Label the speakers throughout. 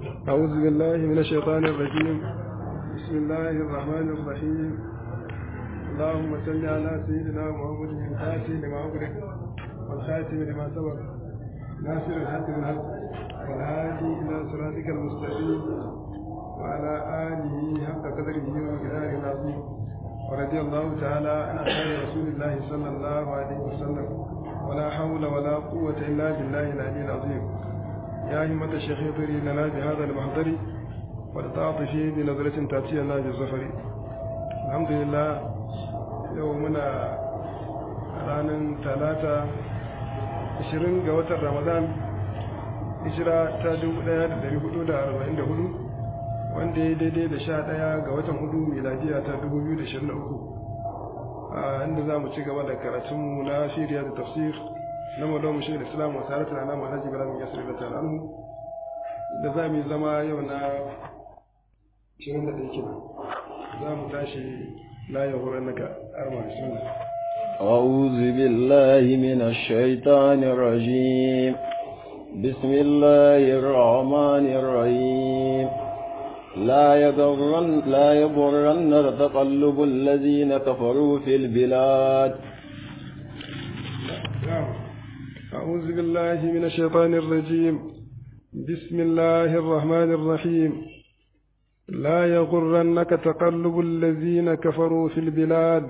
Speaker 1: أعوذ بالله من الشيطان الرجيم بسم الله الرحمن الرحيم اللهم صل على سيدنا محمد الفاتح لما أغلق والخاتم لما سبق ناصر الحق بالحق والهادي إلى صراطك المستقيم وعلى آله حق قدره ومقداره العظيم ورضي الله تعالى عن أصحاب رسول الله صلى الله عليه وسلم ولا حول ولا قوة إلا بالله العلي العظيم يا همة الشيخ اطري لنا بهذا المحضر ولتعطفي بنظرة تأتي لنا بالظفر الحمد لله يومنا ranar talata 20 ga watan ramadan hijira ta 1444 wanda ya daidai da 11 ga watan hudu miladiya ta 2023 a inda za mu ci gaba da karatunmu na shirya da tafsir na madamu shi da islam wa tare da nama alhaji bala min yasir da ta'ala da za mu zama yau na 21 kenan za mu tashi la ya horar naka arma bismillah
Speaker 2: أعوذ بالله من الشيطان الرجيم بسم الله الرحمن الرحيم لا يغرن لا يغرن تقلب الذين كفروا في البلاد
Speaker 1: أعوذ بالله من الشيطان الرجيم بسم الله الرحمن الرحيم لا يغرنك تقلب الذين كفروا في البلاد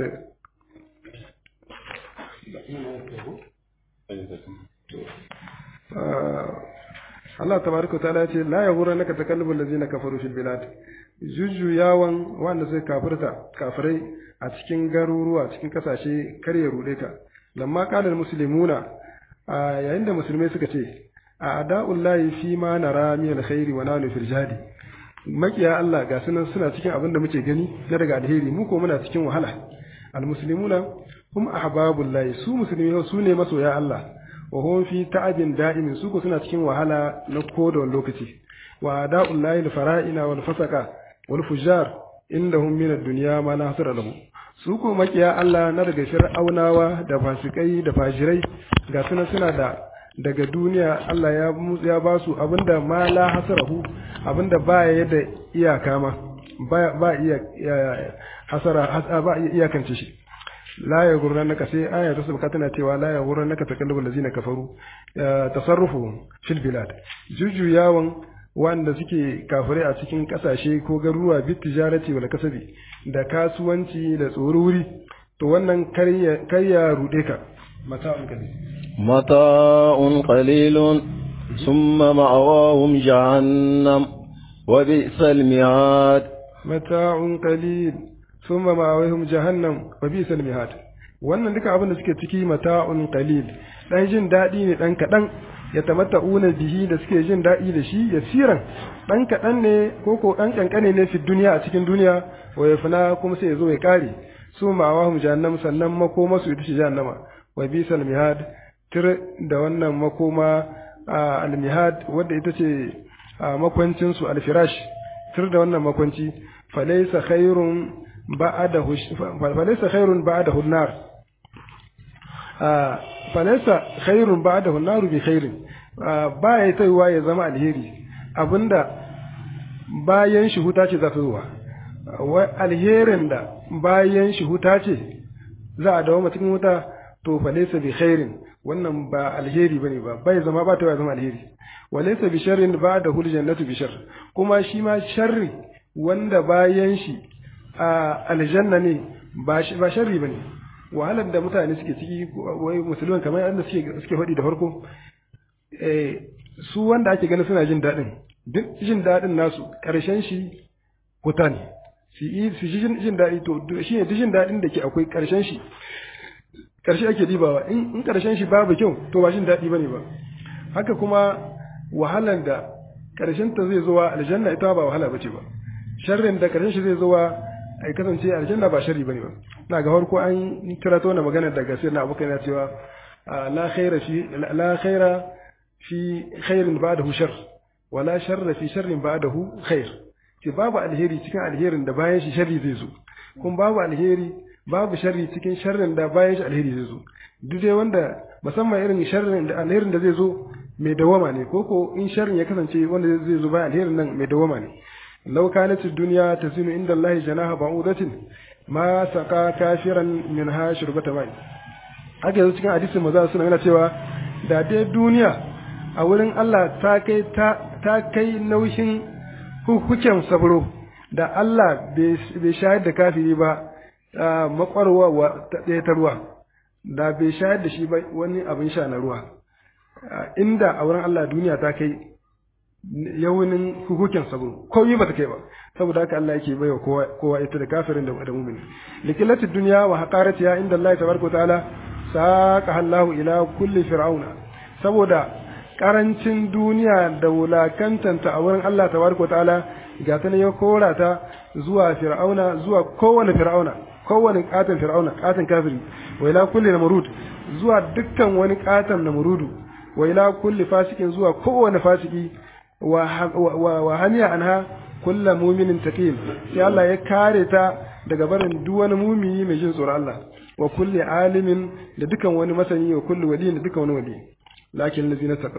Speaker 1: Allah tabaraka ta'ala ce la yaghurrannaka taqallubul ladzina kafaru fil bilad jujjuyawan wanda sai kafirta kafirai a cikin garuruwa cikin kasashe kar ya rude ka lamma qala muslimuna yayin da musulmai suka ce a ada'ullahi fi ma nara min alkhairi wa nanu fil jadi makiya Allah ga sunan suna cikin abin da muke gani na daga alheri mu ko muna cikin wahala almuslimuna hum ahbabullahi su musulmi su ne masoya Allah wa hum fi ta'abin da'imin su ko suna cikin wahala na koda wani lokaci wa da'ullahi al-fara'ina wal fasaka wal fujar indahum min ad-dunya ma la hasara lahu su ko makiya Allah na daga fir'aunawa da fasikai da fajirai ga suna suna da daga duniya Allah ya ya ba su abinda ma la hasarahu abinda ba ya da iyaka ma ba ba iya hasara ba iya iyakance shi la ya gurra naka sai aya ta sabaka tana cewa la ya gurra naka takallubul lazina kafaru tasarrufu fil bilad jujuyawan wanda suke kafirai a cikin kasashe ko garuruwa bit tijarati wal kasabi da kasuwanci da tsoruri to wannan karya rude ka mata'un qalil
Speaker 2: mata'un qalilun thumma ma'awahum jahannam wa bi'sal mihad
Speaker 1: mata'un qalil thumma ma'awahum jahannam wa bi'sal mihad wannan duka abin da suke ciki mata'un qalil dan jin dadi ne dan kadan ya tamatta'una bihi da suke jin daɗi da shi ya siran ɗan kaɗan ne ko ko ɗan ƙanƙane ne fi duniya a cikin duniya wa ya fina kuma sai ya zo ya ƙare su ma'awahum jahannam sannan makoma su ita ce jahannama wa bisal mihad tir da wannan makoma al-mihad wadda ita ce makwancin su al-firash tir da wannan makwanci falaysa khairun ba'dahu falaysa khairun ba'dahu an-nar falaisa khairun ba'dahu naru bi khairin ba ya taiwa ya zama alheri abinda bayan shi huta ce za ta zuwa wai alherin da bayan shi huta ce za a dawo cikin wuta to falaisa bi khairin wannan ba alheri bane ba bai zama ba ta zama alheri walaysa bi sharrin ba'dahu aljannatu bi shar kuma shi ma sharri wanda bayan shi aljanna ne ba sharri bane wahalar da mutane suke ciki wai musulman kamar yadda suke suke faɗi da farko su wanda ake ganin suna jin daɗin duk jin daɗin nasu ƙarshen shi wuta ne su yi su jin daɗi to shi ne duk jin daɗin da ke akwai ƙarshen shi ƙarshe ake dibawa in ƙarshen shi babu kyau to ba jin daɗi bane ba haka kuma wahalar da ƙarshen ta zai zuwa aljanna ita ba wahala bace ba sharrin da ƙarshen shi zai zuwa ai kasance aljanna ba sharri bane ba na ga farko an kira ta wannan magana daga sai na abokan ya cewa la khaira fi la khaira fi khairin ba'dahu shar wala sharra fi sharrin ba'dahu khair ce babu alheri cikin alherin da bayan shi sharri zai zo kun babu alheri babu sharri cikin sharrin da bayan shi alheri zai zo duk dai wanda musamman irin sharrin da alherin da zai zo mai dawama ne ko ko in sharrin ya kasance wanda zai zo bayan alherin nan mai dawama ne law kanat ad-dunya tazinu inda Allah janaha ba'udatin ma saka kafiran minha shurbata mai haka yanzu cikin hadisin maza suna yana cewa da dai duniya a wurin Allah ta kai ta kai naushin hukuken sabro da Allah bai shayar da kafiri ba makwarwa ta ɗaya ta ruwa da bai shayar da shi ba wani abin sha na ruwa inda a wurin Allah duniya ta kai yawunin hukuken sabro komai ba ta kai ba saboda haka Allah yake baiwa kowa kowa ita da kafirin da da mu'mini likillati dunya wa haqaratiha inda Allah tabaraka ta'ala saqa Allahu ila kulli fir'auna saboda karancin duniya da wulakantanta a wurin Allah tabaraka ta'ala ga ta ne ya kora ta zuwa fir'auna zuwa kowane fir'auna kowane katon fir'auna katon kafiri wa ila kulli namrud zuwa dukkan wani katon namrudu wa ila kulli fasikin zuwa kowane fasiki wa hamiya anha kulla muminin taqim sai Allah ya kare ta daga barin duk wani mumini mai jin tsoron Allah wa kulli alimin da dukan wani masani wa kulli wali da dukan wani wali lakin allazina taqaw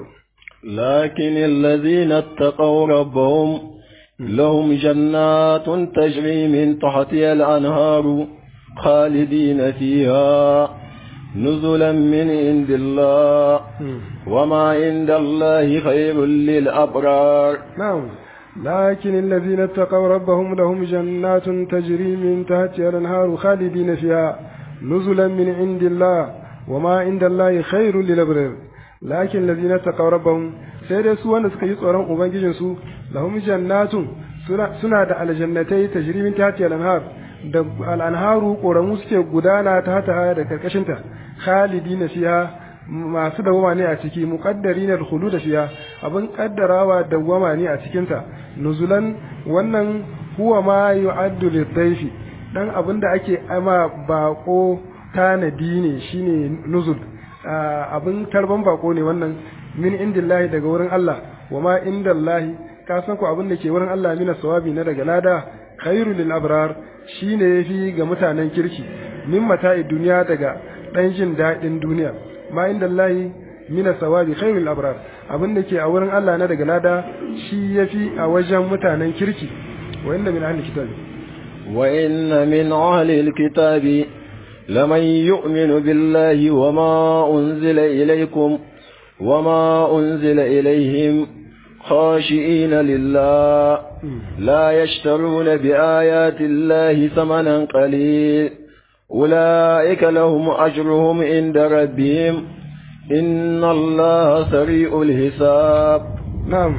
Speaker 2: lakin allazina taqaw rabbahum lahum jannatun tajri min tahtiha al-anharu khalidina fiha نزلا من عند الله وما عند الله خير للأبرار
Speaker 1: نعم لكن الذين اتقوا ربهم لهم جنات تجري من تحتها الانهار خالدين فيها نزلا من عند الله وما عند الله خير للابرار لكن الذين اتقوا ربهم sai dai su wanda suka yi tsoron ubangijinsu lahum jannatun suna da aljannatai tajri min tahtiha al-anhar da al-anharu koramu suke gudana ta hata da karkashinta khalidina fiha masu dawama ne a ciki muqaddari na khulud fiha abin kaddarawa dawama ne a cikin ta nuzulan wannan huwa ma yu'addu lidhayfi dan abin da ake ama bako tanadi ne shine nuzul abin tarban bako ne wannan min indillahi daga wurin Allah wa ma indallahi ka san ko abin da ke wurin Allah mina sawabi na daga lada khairu lil abrar shine yafi ga mutanen kirki min mata'i duniya daga dan jin dadin duniya ma indallahi mina sawabi khairu lil abrar abin da ke a wurin Allah na daga lada shi yafi a wajen mutanen kirki wa inna min ahli kitabi
Speaker 2: wa inna min ahli alkitabi لمن يؤمن بالله وما أنزل إليكم وما أنزل إليهم خاشئين لله لا يشترون بآيات الله ثمنا قليل أولئك لهم أجرهم عند ربهم إن الله سريع الحساب
Speaker 1: نعم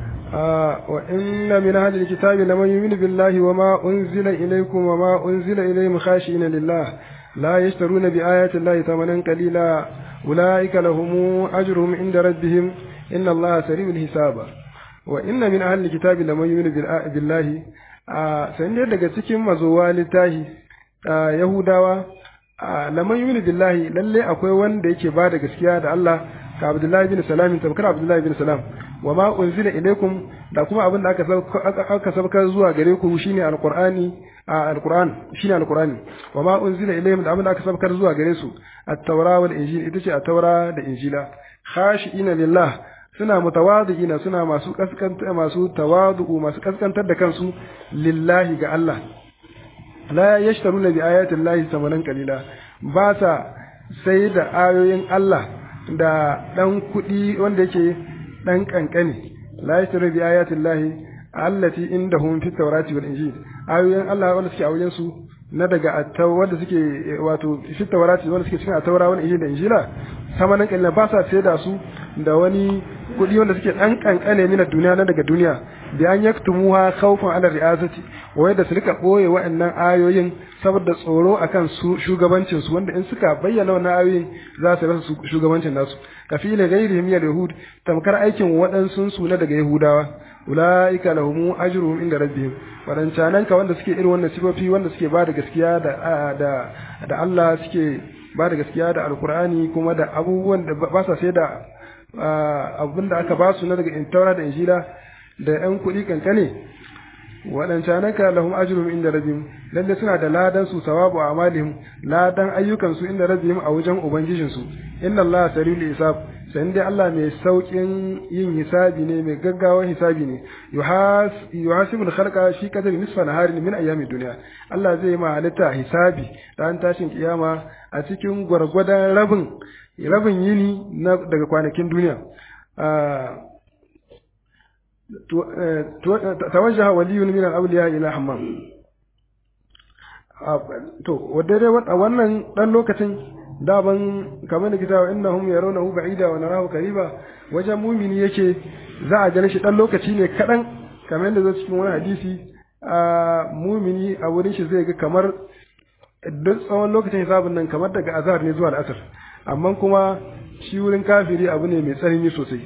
Speaker 1: آه وإن من أهل الكتاب لمن يؤمن بالله وما أنزل إليكم وما أنزل إليهم خاشئين لله لا يشترون بآيات الله ثمنا قليلا أولئك لهم أجرهم عند ربهم إن الله سريع الحساب وإن من أهل الكتاب لمن يؤمن بالله سنجد daga cikin mazuwa littahi Yahudawa laman yumini billahi lalle akwai wanda yake ba da gaskiya da Allah ka Abdullahi bin Salam tabkar Abdullahi bin Salam wa ma unzila ilaikum da kuma abin da aka aka sabkar zuwa gare ku shine alqur'ani alqur'an shine alqur'ani wa ma unzila ilaihim da abin da aka sabkar zuwa gare su at-taura wal injil ita ce at-taura da injila khashiina lillah suna mutawadi'ina suna masu kaskanta masu tawadu masu kaskantar da kansu lillahi ga Allah la yashtaruna bi ayati llahi samanan qalila ba sa sai da ayoyin Allah da dan kuɗi wanda yake dan kankani la yashtaru bi ayati llahi allati indahum fi tawrati wal injil ayoyin Allah wanda suke a wajen su na daga attawa wanda suke wato fi tawrati wanda suke cikin attaura wal injil da injila samanan qalila ba sa sai da su da wani kuɗi wanda suke dan kankane ne na duniya na daga duniya da an yaktumuha khawfan ala ri'asati wai da su rika boye wa'annan ayoyin saboda tsoro akan su shugabancin su wanda in suka bayyana wannan ayoyin za su rasa shugabancin nasu kafila ghairihim ya yahud tamkar aikin waɗansu su na daga yahudawa ulaika lahum ajruhum inda rabbihim wadancanan ka wanda suke irin wannan sifofi wanda suke ba da gaskiya da da da Allah suke ba da gaskiya da alkur'ani kuma da abubuwan da ba sa sai da abin da aka ba su na daga intaura da injila da ‘yan kuɗi kankane waɗancanaka lahum ajrum inda rabbihim lalle suna da ladan su sawabu amalihim ladan ayyukan su inda rabbihim a wajen ubangijin su inna Allah sariul hisab sai dai Allah mai saukin yin hisabi ne mai gaggawa hisabi ne yuhasibu al-khalqa fi qadri nisfa naharin min ayami dunya Allah zai ma halitta hisabi ran tashin kiyama a cikin gwargwadon rabin rabin yini na daga kwanakin duniya tawajjaha waliyun min al-awliya ila hammam to wadda dai wannan dan lokacin daban kamar da kitawa innahum yarawnahu ba'ida wa narahu qariba wajen mumini yake za a gane shi dan lokaci ne kadan kamar yadda zai cikin wani hadisi a mumini a wurin shi zai ga kamar duk tsawon lokacin hisabun nan kamar daga azhar ne zuwa al'asr amma kuma shi wurin kafiri abu ne mai tsanani sosai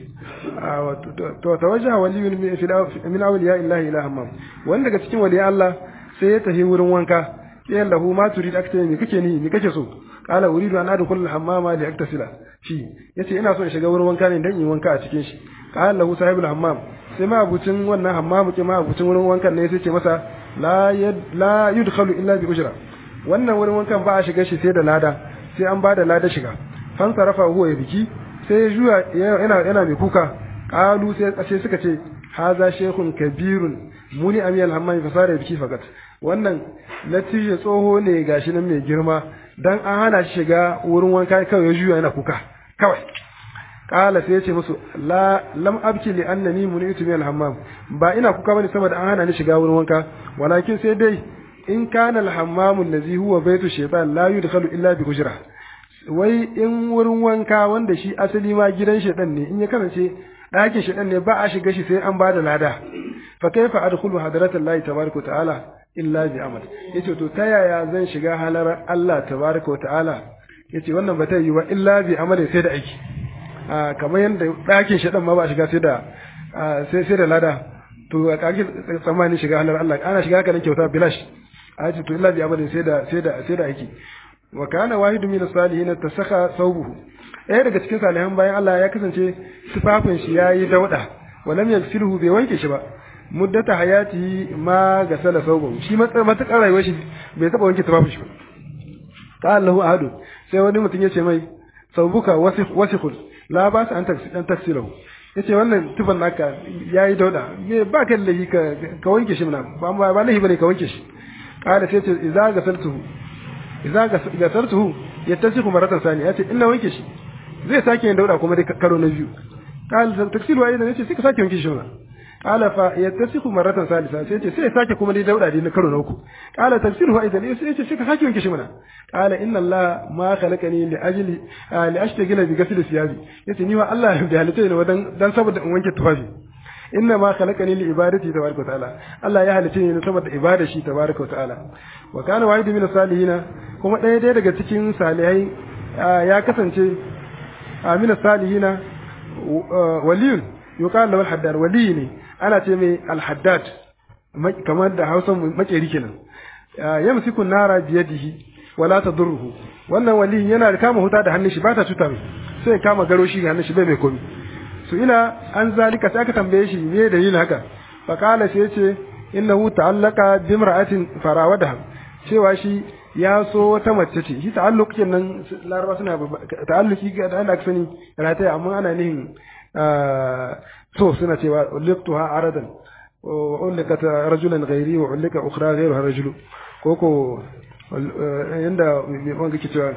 Speaker 1: to tawajjaha waliyun min awliya illahi ila hammam wanda daga cikin waliyan Allah sai ya tafi wurin wanka sai lahu ma turid akta me kake ni me kake so qala uridu an adkhul al-hammama li aktasila shi yace ina so in shiga wurin wanka ne dan in wanka a cikin shi qala lahu sahibul hammam sai ma abucin wannan hammamu ke ma abucin wurin wankan ne sai ce masa la la yudkhalu illa bi ujra wannan wurin wankan ba a shiga shi sai da lada sai an bada lada shiga fan sarafa huwa ya biki sai ya juya yana yana mai kuka qalu sai sai suka ce haza shaykhun kabirun muni amiyal hammami fasara biki fakat wannan natija tsoho ne gashi nan mai girma dan an hana shi shiga wurin wanka kawai ya juya yana kuka kawai kala sai ya ce musu la lam abki li annani munitu min al-hammam ba ina kuka bane saboda an hana ni shiga wurin wanka walakin sai dai in kana al-hammam allazi huwa baytu shaytan la yudkhalu illa bi hujra wai in wurin wanka wanda shi asali ma gidan shaytan ne in ya kasance ɗakin shaytan ne ba a shiga shi sai an bada lada fa kaifa adkhulu hadratallahi tabaraka ta'ala illa bi amal yace to ta yaya zan shiga halar Allah tabaraka wa ta'ala yace wannan ba ta yi wa illa bi amal sai da aiki a kamar yanda ɗakin shaɗan ma ba shiga sai da sai sai da lada to a kake tsammanin shiga halar Allah ana shiga haka nan kyauta bilash a ce to illa bi amal sai da sai da sai da aiki wa kana wahidu min salihin tasakha thawbuhu ɗaya daga cikin salihan bayan Allah ya kasance sifafin shi yayi dauda walam yaghsilhu bai wanke shi ba muddata hayati ma ga sala sauban shi matakar rayuwar shi bai taba wanke tufafin shi ba qala lahu ahadu sai wani mutum yace mai saubuka wasikhul la ba sa an dan taksilahu yace wannan tufan naka yayi dauda me ba ka lahi ka ka wanke shi mana ba ba lahi bane ka wanke shi qala sai ce idza gasaltuhu idza gasaltuhu yattasiku maratan sani yace ina wanke shi zai sake yin dauda kuma dai karo na biyu qala taksilu wa idan yace sai ka sake wanke shi mana qala fa yattasiku maratan salisa sai ce sai sake kuma dai dauda dai na karo na uku qala tafsiru aidan sai ce sai ka sake wanke shi mana qala inna allah ma khalaqani li ajli li ashtagila bi ghasl siyabi yace ni wa allah da halitta ne wadan dan saboda in wanke tufafi inna ma khalaqani li ibadati tabaraka ta'ala allah ya halitta ne saboda ibada shi tabaraka ta'ala wa kana wahidu min salihina kuma ɗaya ɗaya daga cikin salihai ya kasance amina salihina waliyun yuqal lahu al-haddad wali ne ana ce mai al-haddad kamar da Hausa makeri kenan yamsiku nara biyadihi wala tadurruhu wannan wali yana da kama huta da hannun shi ba ta cuta mai sai kama garo shi hannun shi bai mai komi su ina an zalika sai aka tambaye shi me dalilin haka fa qala sai yace innahu ta'allaqa bimra'atin farawadaha cewa shi ya so wata mace ce shi ta'alluq kenan laraba suna ta'alluki ga da aka sani rataya amma ana nihin so suna cewa uliktuha aradan wa ulikat rajulan ghairi wa ulika ukhra ghairuha rajulu koko yanda wanda ke cewa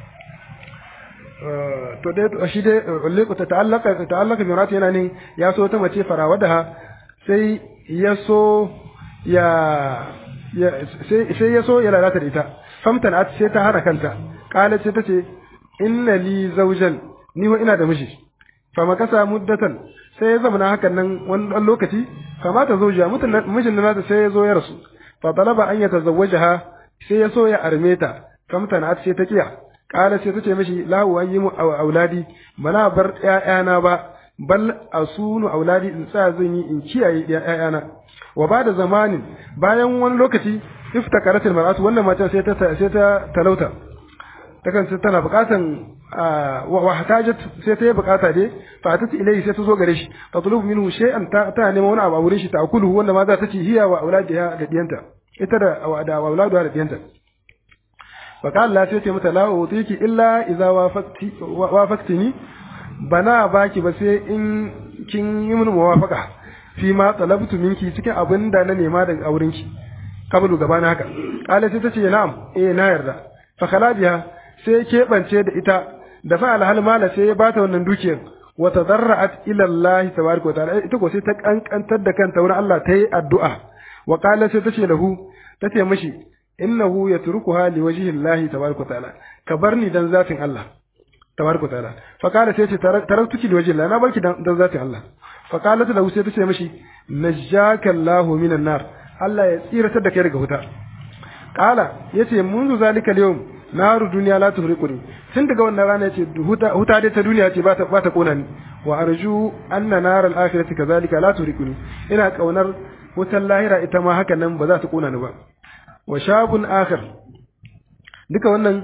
Speaker 1: to dai shi dai uliku ta ta'allaka ta'allaka bi rati yana ne ya so ta mace farawadaha sai ya so ya sai ya so ya lalata da ita famtan at sai ta hana kanta kala ce tace inna li zawjan ni wa ina da miji fa makasa muddatan sai ya zama hakan nan wani dan lokaci fa mata zawja mutun mijin nata sai ya zo ya rasu fa talaba an yatazawwajaha sai ya so ya arme ta famtan at sai ta kiya kala sai tace mishi lahu an yi mu auladi bana bar ƴaƴana ba bal asunu auladi in sa zan yi in kiyaye ƴaƴana wa ba da zamanin bayan wani lokaci iftakaratul mar'atu wannan matan sai ta sai ta talauta takan sai tana bukatan wa hatajat sai ta yi bukata dai fa ta ci ilai sai ta zo gare shi ta tulubu minhu shay'an ta ta neman wani abu a wurin shi ta akulu wanda ma za ta ci hiya wa auladiha da diyanta ita da da auladu da diyanta fa qala la sai ce mata la utiki illa idza wafaqti wafaqtini bana baki ba sai in kin yi mun muwafaqa fi ma talabtu minki cikin abin da na nema daga aurenki kabulu gabana haka kala sai tace na'am eh na yarda fa khala biha sai keɓance da ita da fa alhal mala sai ya bata wannan dukiyar wa tadarra'at ila Allah tabaraka wa ta'ala ita ko sai ta kankantar da kanta wurin Allah ta yi addu'a wa qala sai tace lahu tace mishi innahu yatrukuha li wajhi Allah tabaraka wa ta'ala ka barni dan zatin Allah tabaraka wa ta'ala fa qala sai ce taraktuki li wajhi Allah na barki dan zatin Allah fa qalat lahu sai tace mishi najjaka Allah minan nar Allah ya tsiratar da kai daga wuta qala yace munzu zalika al-yawm naru duniya la tuhriquni tun daga wannan rana yace huta huta dai ta duniya ce ba ta ba ta kona ni wa arju anna nar al akhirati kadhalika la tuhriquni ina kaunar wutan lahira ita ma haka nan ba za ta kona ni ba wa shabun akhir duka wannan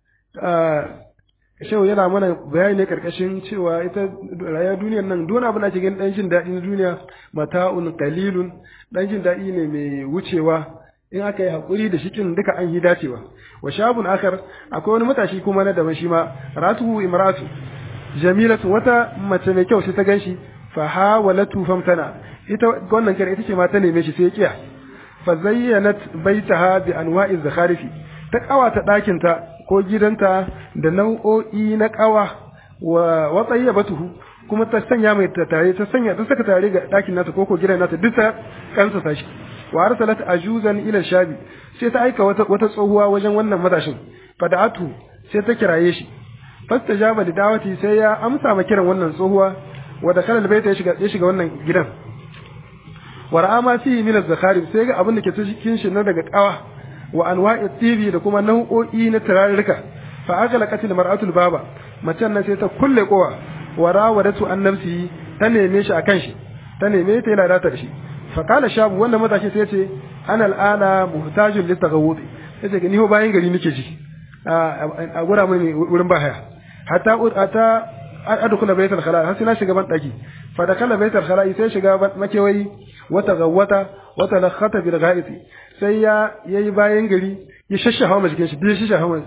Speaker 1: shehu yana mana bayani ne karkashin cewa ita rayuwar duniyar nan duk abin da ake ganin dan jin daɗi na duniya mata'un qalilun dan jin daɗi ne mai wucewa in aka yi haƙuri da shikin duka an yi dacewa wa shabun akar akwai wani matashi kuma na daban shi ma ratu imratu jamilatu wata mace mai kyau sai ta ganshi fa hawalatu famtana ita wannan kare ita ce ma ta neme shi sai ya kiya fa zayyanat baitaha bi anwa'i zakharifi ta kawata ɗakin ta ko gidanta da nau'o'i na kawa wa wa tayyibatuhu kuma ta sanya mai tare ta sanya ta saka tare ga ɗakin nata ko ko gidan nata duk ta kansa sashi wa arsalat ajuzan ila shabi sai ta aika wata wata tsohuwa wajen wannan matashin fada'atu sai ta kiraye shi fastajaba da dawati sai ya amsa ma kiran wannan tsohuwa wa dakhala albayta ya shiga ya shiga wannan gidan wa ra'a ma fihi min az-zakharib sai ga abin da ke cikin shi na daga kawa wa anwa'i tibi da kuma nau'o'i na turarurruka fa agala qatil mar'atul baba macen nan sai ta kulle kowa wa rawadatu an nafsi ta neme shi akan shi ta neme ta yana datar shi faƙala shabu wannan matashi sai ce ana al'ana muhtajin littaghawud yace ni ho bayan gari nake ji a gura mai wurin bahaya hatta ata adkhula baytal khala har sai na shiga ban daki fa dakala baytal khala sai shiga makewayi wata gawata wata lakhata bil ghaiti sai ya yayi bayan gari ya shashaha ma jikin shi ya shashaha ma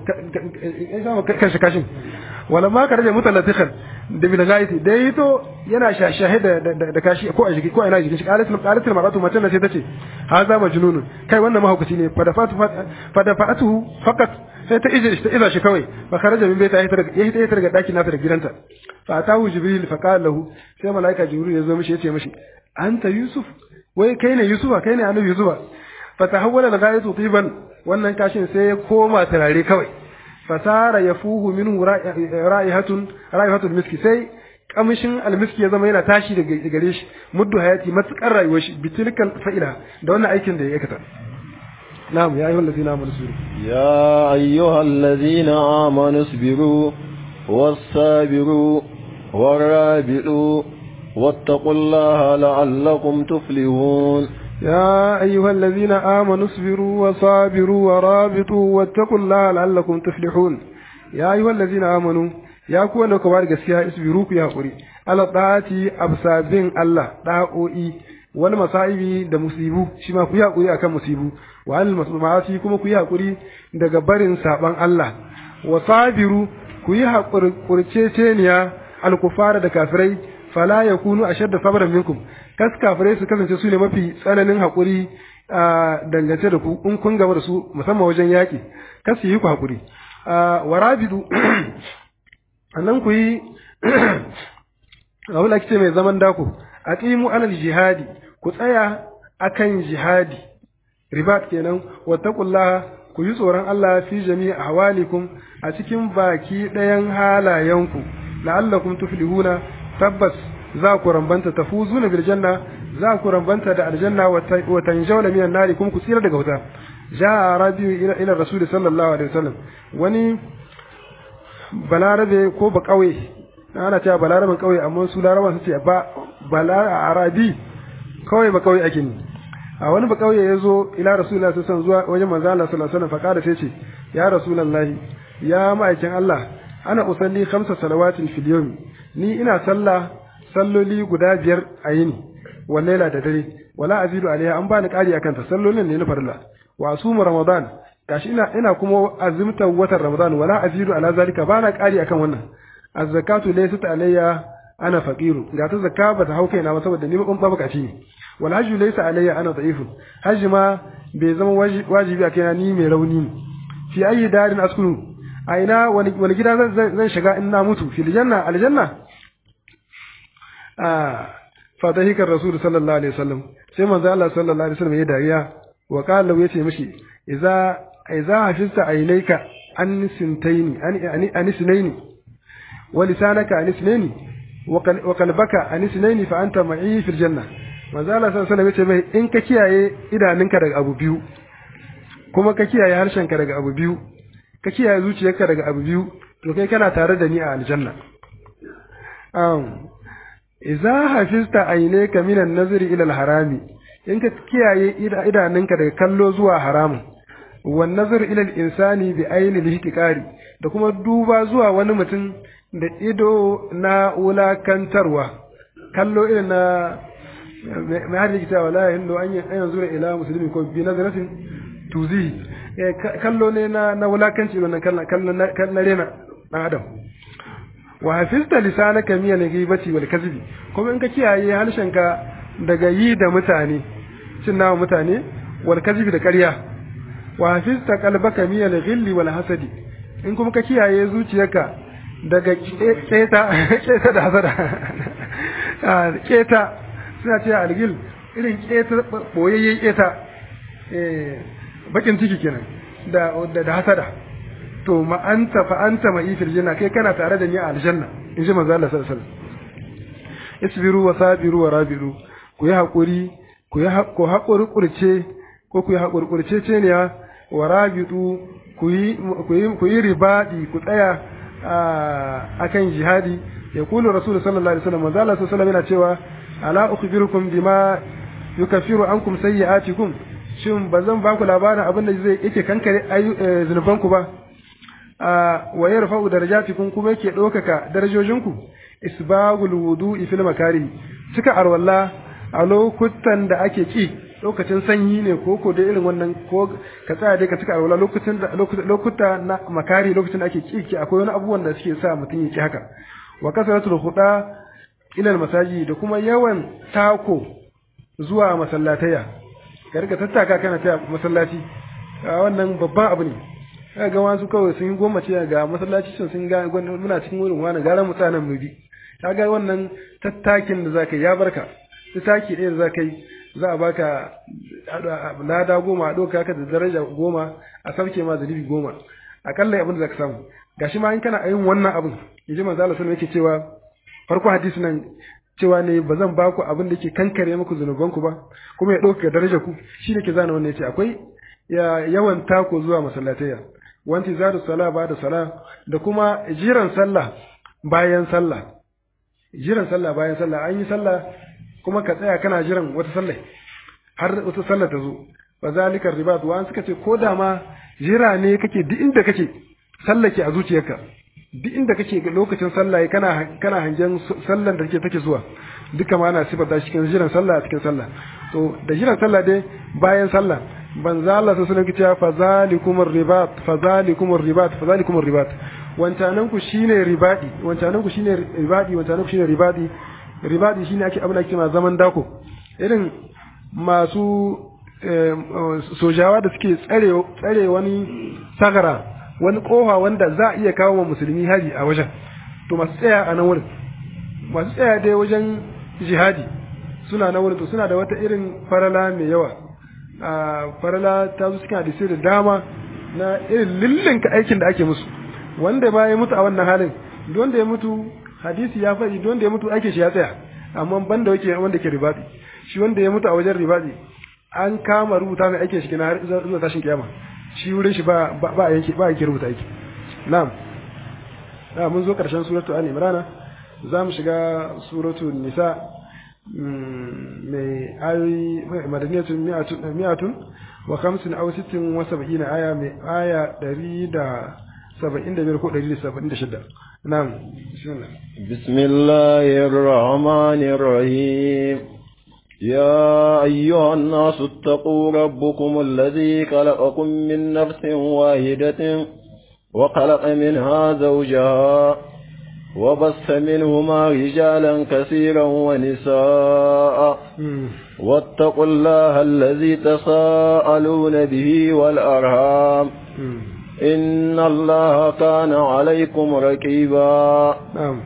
Speaker 1: kanshi kashin wala ma karaje mutalatikhan da bil ghaiti da yito yana shashahe da da kashi ko a jiki ko a ina jikin shi qalat qalat maratu matan sai tace haza majnunun kai wannan mahaukaci ne fa da fatu fa da fatu faqat sai ta ije ta iza shi kawai fa kharaja min baita ya hita ya daga daki nata da gidanta fa atahu jibril fa qala lahu sai malaika jibril ya zo mishi ya ce mishi anta yusuf wai kai ne yusufa kai ne annabi yusufa fa tahawwala al-ghayatu tiban wannan kashin sai ya koma turare kawai fasara yafuhu minhu ra'ihatun ra'ihatul miski sai kamshin almiski ya zama yana tashi daga gare shi muddu hayati matukar rayuwar shi bitilkal fa'ila da wannan aikin da ya aikata na'am ya ayyuhal ladina amanu sabiru
Speaker 2: ya ayyuhal ladina amanu sabiru was-sabiru war-rabi'u wattaqullaha la'allakum tuflihun
Speaker 1: يا أيها الذين آمنوا اصبروا وصابروا ورابطوا واتقوا الله لعلكم تفلحون يا أيها الذين آمنوا يا كون كبار gaskiya isbiru ku hakuri ala da'ati absabin Allah da'o'i wal masaibi da musibu shi ma ku yi hakuri akan musibu wa al masma'ati kuma ku yi hakuri daga barin saban Allah wa sabiru ku yi hakuri kurceceniya al kufara da kafirai fala yakunu ashadda sabran minkum kas kafirai su kasance su ne mafi tsananin haƙuri a dangance da ku in kun gaba da su musamman wajen yaƙi kas yi ku haƙuri wa rabidu nan ku yi abin da ce mai zaman dako a qimu alal jihadi ku tsaya akan jihadi ribat kenan wattaqullaha ku yi tsoron Allah fi jami'i ahwalikum a cikin baki ɗayan halayenku la'allakum tuflihuna tabbas za ku rambanta tafuzuna bil janna za ku rambanta da aljanna wa tanjawna minan nari kuma ku tsira daga wuta ja rabiu ila ila rasul sallallahu alaihi wasallam wani balarabe ko ba kauye ana cewa balaraben kauye amma su laraban su ce ba bala arabi kawai ba kauye ake ni a wani ba kauye yazo ila rasulullahi sallallahu alaihi wasallam zuwa wajen manzo Allah sallallahu alaihi wasallam fa kada sai ce ya rasulullahi ya ma'aikin Allah ana usalli khamsa salawatin fil yawm ni ina sallah salloli guda biyar a yini wallaila da dare wala azidu alaiha an bani kari akan ta sallolin ne na farilla wa asumu ramadan gashi ina ina kuma azumtar watan ramadan wala azidu ala zalika bana kari akan wannan az-zakatu laysat alayya ana faqiru ga ta zakka ba ta hau kaina ba saboda ni ban babukaci ne wal hajju laysa alayya ana da'ifun hajji ma bai zama wajibi a kaina ni mai rauni ne fi ayi darin askunu a ina wani wani gida zan shiga in na mutu fil janna aljanna ah fa dahika rasul sallallahu alaihi wasallam sai manzo Allah sallallahu alaihi wasallam ya dariya wa qala yace mishi idza idza hafizta aynayka an sintaini an an sinaini wa lisanaka an sinaini wa qalbaka an sinaini fa anta ma'i fil janna manzo Allah sallallahu alaihi wasallam yace mai in ka kiyaye idanunka daga abu biyu kuma ka kiyaye harshenka daga abu biyu ka kiyaye zuciyarka daga abu biyu to kai kana tare da ni a aljanna um idza hafizta aynaka minan nazri ila al-harami in ka kiyaye idanunka daga kallo zuwa haramun wan nazar ila al-insani bi ayni al-ihtiqari da kuma duba zuwa wani mutum da ido na wulakantarwa kallo irin na mai har yake cewa la yahillu an yanzu ila muslimi ko bi nazaratin tuzi kallo ne na na wulakanci wannan kallon na rena dan adam wa hafizta lisanaka min al-ghibati wal kadhibi kuma in ka kiyaye harshenka daga yi da mutane cin nawa mutane wal kadhibi da ƙarya wa hafizta qalbaka min al-ghilli wal hasadi in kuma ka kiyaye zuciyarka daga keta keta da hasada keta suna ce al-ghil irin keta boyayyen keta eh bakin ciki kenan da da hasada to ma anta fa anta ma ifil janna kai kana tare da ni a aljanna in ji manzo Allah sallallahu alaihi wasallam isbiru wa sabiru wa rabiru ku yi hakuri ku yi ku hakuri kurce ko ku yi hakuri kurce ce ne wa rabitu ku yi ku yi ku yi ribadi ku tsaya akan jihadi ya kulu rasul sallallahu alaihi wasallam manzo Allah sallallahu alaihi wasallam yana cewa ala ukhbirukum bima yukaffiru ankum sayyi'atikum shin ba zan ba ku labarin abin da zai yake kankare zunubanku ba wa yarfa'u darajatikum kuma yake ɗaukaka darajojinku isbagul wudu'i fil makari cika arwalla a lokutan da ake ki lokacin sanyi ne ko ko da irin wannan ko ka tsaya dai ka cika arwalla lokacin da lokuta na makari lokacin da ake ki ki akwai wani abubuwan da suke sa mutum ya ki haka wa kasratul khuda ila al masaji da kuma yawan tako zuwa masallataya ka riga tattaka kana ta masallaci wannan babban abu ne kaga ga wasu kawai sun yi goma ce ga masallaci sun sun ga muna cikin wurin wani gara mutanen mu bi kaga wannan tattakin da zaka ya barka tattaki ɗaya da zaka yi za a baka lada goma a ɗauka ka da daraja goma a sauke ma zalibi goma akalla abin da zaka samu gashi ma in kana yin wannan abin yaji manzo Allah sallallahu yake cewa farko hadisi nan cewa ne ba zan baku abin da ke kankare muku zunubanku ba kuma ya ɗauka daraja ku shi ne ke zana wannan yace akwai yawan tako zuwa masallatayya wanti zadu sala ba da sala da kuma jiran sallah bayan sallah jiran sallah bayan sallah an yi sallah kuma ka tsaya kana jiran wata sallah har wata sallah ta zo fa zalika ribat wa an suka ce ko da ma jira ne kake duk inda kake sallah ke a zuciyarka duk inda kake lokacin sallah kana kana hangen sallan da take take zuwa duka ma ana sifar da cikin jiran sallah a cikin sallah to da jiran sallah dai bayan sallah banza Allah sai sunan kici fa zalikum ribat fa zalikum ribat fa zalikum ribat wancanan ku shine ribadi wancanan ku shine ribadi wancanan ku shine ribadi ribadi shine ake abin da ake ma zaman dako irin masu sojawa da suke tsare tsare wani sagara wani kofa wanda za a iya kawo wa musulmi hari a wajen to masu tsaya a nan wurin masu tsaya dai wajen jihadi suna nan wurin to suna da wata irin farala mai yawa a farala ta zo cikin hadisi da dama na irin lillinka aikin da ake musu wanda ba ya mutu a wannan halin wanda ya mutu hadisi ya faɗi wanda ya mutu aikin shi ya tsaya amma banda yake wanda ke ribadi shi wanda ya mutu a wajen ribadi an kama rubuta mai aikin shi kina har zuwa tashin kiyama shi wurin shi ba ba yanke ba yake rubuta aiki na'am da mun zo karshen suratu ali imran za mu shiga suratu nisa mai ayoyi madaniyatun mi'atun wa khamsin aw sittin wa sab'ina aya mai aya ɗari da saba'in da biyar ko ɗari da saba'in da shida na'am bismillah
Speaker 2: bismillahir rahmanir rahim يا أيها الناس اتقوا ربكم الذي خلقكم من نفس واحدة وخلق منها زوجها وبث منهما رجالا كثيرا ونساء واتقوا الله الذي تساءلون به والأرham إن الله كان عليكم رقيبا
Speaker 1: نعم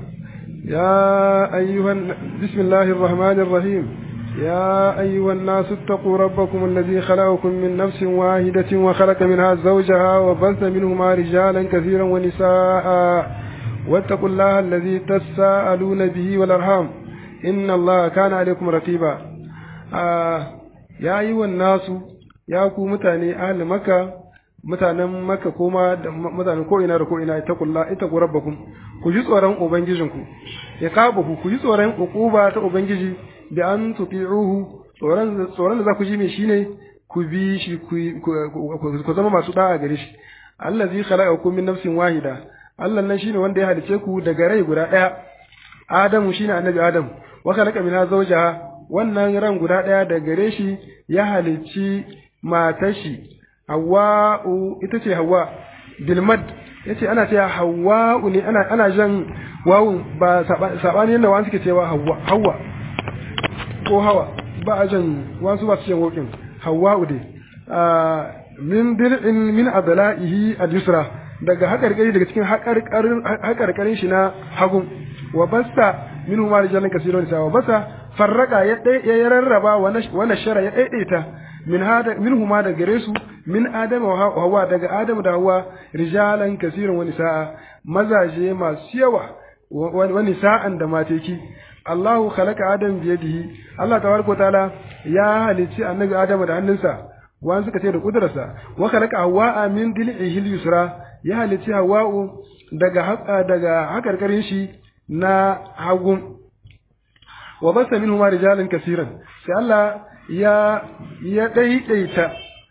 Speaker 1: يا أيها بسم الله الرحمن الرحيم يا أيها الناس اتقوا ربكم الذي خلقكم من نفس واحدة وخلق منها زوجها وبث منهما رجالا كثيرا ونساء واتقوا الله الذي تساءلون به والأرحام إن الله كان عليكم رقيبا آه يا أيها الناس يا كو متاني أهل مكة mutanen maka koma da mutanen ko ina da ko ina ita kulla ita ku rabbakum ku ji tsoron ubangijinku ya kaba ku ku ji tsoron ukuba ta ubangiji da an tuti'uhu tsoron tsoron da za ku ji me shine ku bi shi ku zama masu da'a gare shi allazi khalaqakum min nafsin wahida Allah nan shine wanda ya halice ku daga rai guda daya Adamu shine annabi Adam wa khalaqa minha zawjaha wannan ran guda daya daga gare shi ya halicci matar shi Hawwa'u ita ce Hawwa bilmad yace ana cewa Hawwa'u ne ana ana jan wawun ba sabani yanda wani suke cewa Hawwa Hawwa ko Hawa ba a jan wasu ba su jan wokin Hawwa'u dai min dir'in min adla'ihi al-yusra daga haƙarƙari daga cikin haƙarƙarin shi na hagu wa basta min huma rijalan kasirun sa wa basta farraka ya ya rarraba wa nashara ya daidaita min hada min huma da gare su min adama wa hawa daga adamu da hawa rijalan kasirun wa nisaa mazaje masu yawa wa nisaan da mateki Allahu khalaqa adam biyadihi Allah tabaraka taala ya halicci annabi adamu da hannunsa wani suka ce da kudurarsa wa khalaqa hawa min dil'ihi yusra ya halicci hawa'u daga haka daga hakarkarin shi na hagu wa basa minhuma rijalan kaseeran sai Allah ya ya daidaita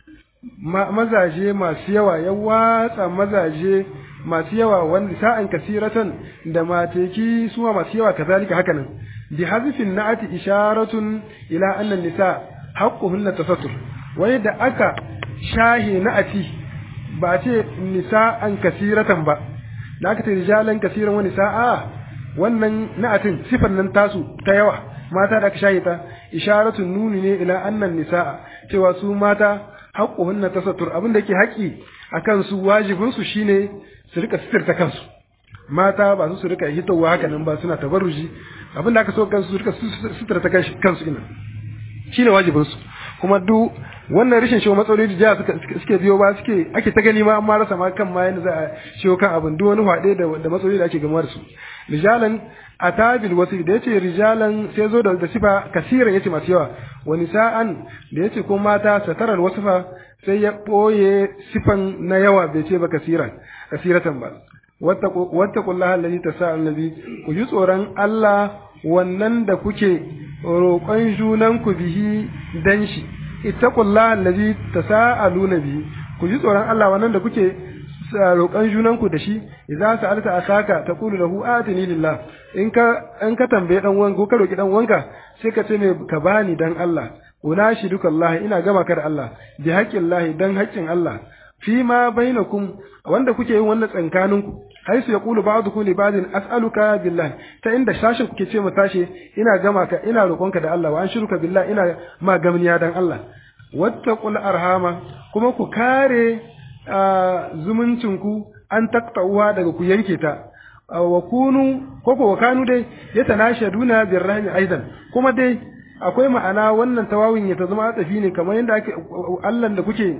Speaker 1: mazaje masu yawa ya watsa mazaje masu yawa wanda sa'an kasiratan da mateki suma masu yawa kazalika hakanan bi hazfin na'ati isharatun ila anna nisa haqquhunna tasattur wai da aka shahi na'ati ba ce nisa'an kasiratan ba da aka ce rijalan kasiran wani sa'a wannan na'atin sifan nan tasu ta yawa mata da aka shahi ta isharatun nuni ne ila annan nisa'a cewa su mata haƙƙuhunna tasattur abin da ke haƙi akan su wajibin su shine su rika sitirta kansu mata ba su su rika hitowa haka nan ba suna tabarruji abin da aka so kansu su rika sitirta kansu ina shine wajibin su kuma duk wannan rashin shiwo matsaloli da suke biyo ba suke ake ta gani ma amma rasa ma kan ma yanda za a shiwo kan abin duk wani hwaɗe da matsaloli da ake gamuwa da su rijalan atabil wasu da yace rijalan sai zo da sifa kasiran yace masu yawa wani sa'an da yace ko mata satarar wasifa sai ya boye sifan na yawa bai ce ba kasiran kasiratan ba wattaqullaha allazi tasa'al nabi ku ji tsoron Allah wannan da kuke roƙon junanku bihi dan shi ittaqullaha allazi tasaaluna bihi ku ji tsoron Allah wannan da kuke roƙon junanku da shi idza sa'alta akaka taqulu lahu atini lillah in ka in ka tambaye dan wanka ko ka roki dan wanka sai ka ce me ka bani dan Allah unashi duka Allah ina gama ka da Allah bi haqqin Allah dan haƙƙin Allah fi ma bainakum wanda kuke yin wannan tsankaninku haisu ya kulu ba'dukum li ba'din as'aluka billahi ta inda shashin kuke ce mu tashi ina gama ka ina roƙonka da Allah wa an shiruka billahi ina ma gamniya dan Allah wattaqul arhama kuma ku kare zumuncin ku an taqta'uwa daga ku yanke ta wa kunu ko ko kanu dai yatanashaduna birrahmi aidan kuma dai akwai ma'ana wannan tawawin ya ta zama tsafi ne kamar yadda ake Allah da kuke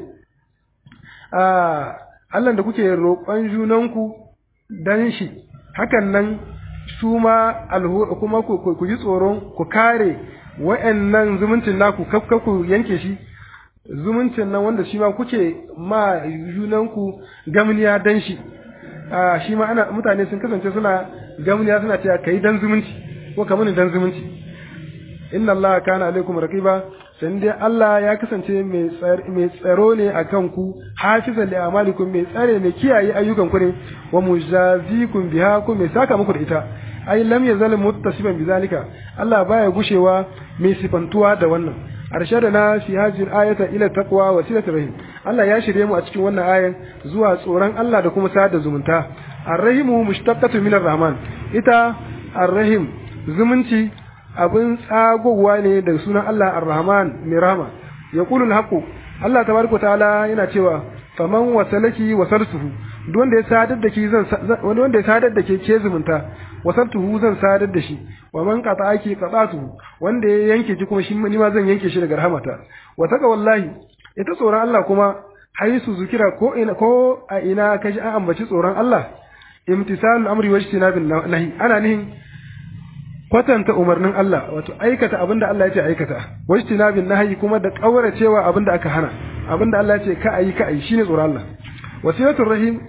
Speaker 1: Allah da kuke roƙon junanku dan shi hakan nan su ma kuma ku ji tsoron ku kare wa'annan zumuncin naku kafka ku yanke shi zumuncin nan wanda shi ma kuke ma junanku gamniya dan shi shi ma ana mutane sun kasance suna gamniya suna cewa kai dan zumunci ko kamar dan zumunci inna Allah kana alaikum raqiba sai dai Allah ya kasance mai tsaro ne a kanku hafizan li amalikum mai tsare mai kiyaye ayyukan ku ne wa mujazikum biha ku mai saka muku da ita ai lam yazal muttasiban bizalika Allah baya gushewa mai sifantuwa da wannan arshadana fi hadhihi ayata ila taqwa wa silatir rahim Allah ya shirye mu a cikin wannan ayan zuwa tsoron Allah da kuma sada zumunta arrahimu mushtaqatu min arrahman ita arrahim zumunci abin tsagowa ne daga sunan Allah arrahman mai rahama yaqulu alhaqu Allah tabaraka ta'ala yana cewa faman wasalaki wasaltuhu duk wanda ya sadar da ke zan wanda ya sadar da ke ke zumunta wasaltuhu zan sadar da shi wa man qata'aki qata'tuhu wanda ya yanke ki kuma shi ni ma zan yanke shi daga rahamata wa taka wallahi ita tsoron Allah kuma haisu zukira ko ina ko a ina kaji an ambaci tsoron Allah imtisalul amri wajtinabin nahi ana nihin kwatanta umarnin Allah wato aikata abinda Allah ya ce aikata wajtinabin nahi kuma da kauracewa abinda aka hana abinda Allah ya ce ka ayi ka ayi shine tsoron Allah wasiyatul rahim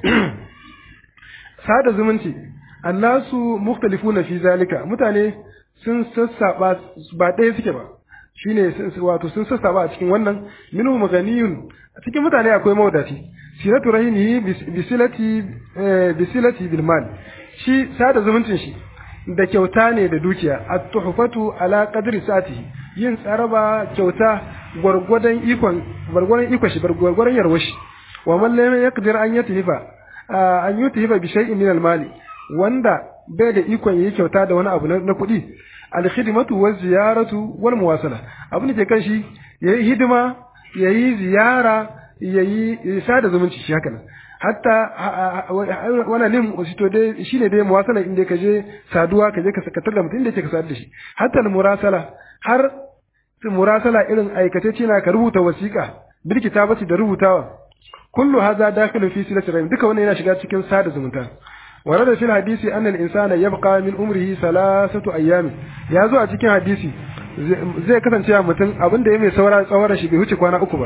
Speaker 1: sada zumunci annasu mukhtalifuna fi zalika mutane sun sassaba ba ɗaya suke ba shine wato sun sassaba a cikin wannan minhu maganiyun a cikin mutane akwai mawadaci silatu rahimihi bisilati bisilati bil mal shi sada zumuncin shi da kyauta ne da dukiya at-tuhfatu ala qadri satihi yin tsaraba kyauta gwargwadon ikon gwargwadon ikon shi gwargwadon yarwar shi wa man lam yaqdir an yathifa an yuthifa bi shay'in min al-mali wanda bai da ikon yi kyauta da wani abu na kuɗi al-khidmatu wa ziyaratu wal muwasala abin da ke kan shi yayi hidima yayi ziyara yayi sada zumunci shi haka nan hatta wannan lim to dai shine dai muwasala inda ka je saduwa ka je ka sakatar da mutum inda ke ka sadu da shi hatta murasala har murasala irin aikace na ka rubuta wasiƙa bil kitabati da rubutawa kullu hadha dakhilu fi silati rahim duka wannan yana shiga cikin sada zumunta ورد في الحديث أن الإنسان يبقى من عمره ثلاثة أيام يا زو a cikin hadisi zai kasance a mutum abin da ya mai saura tsawon shi bai wuce kwana uku ba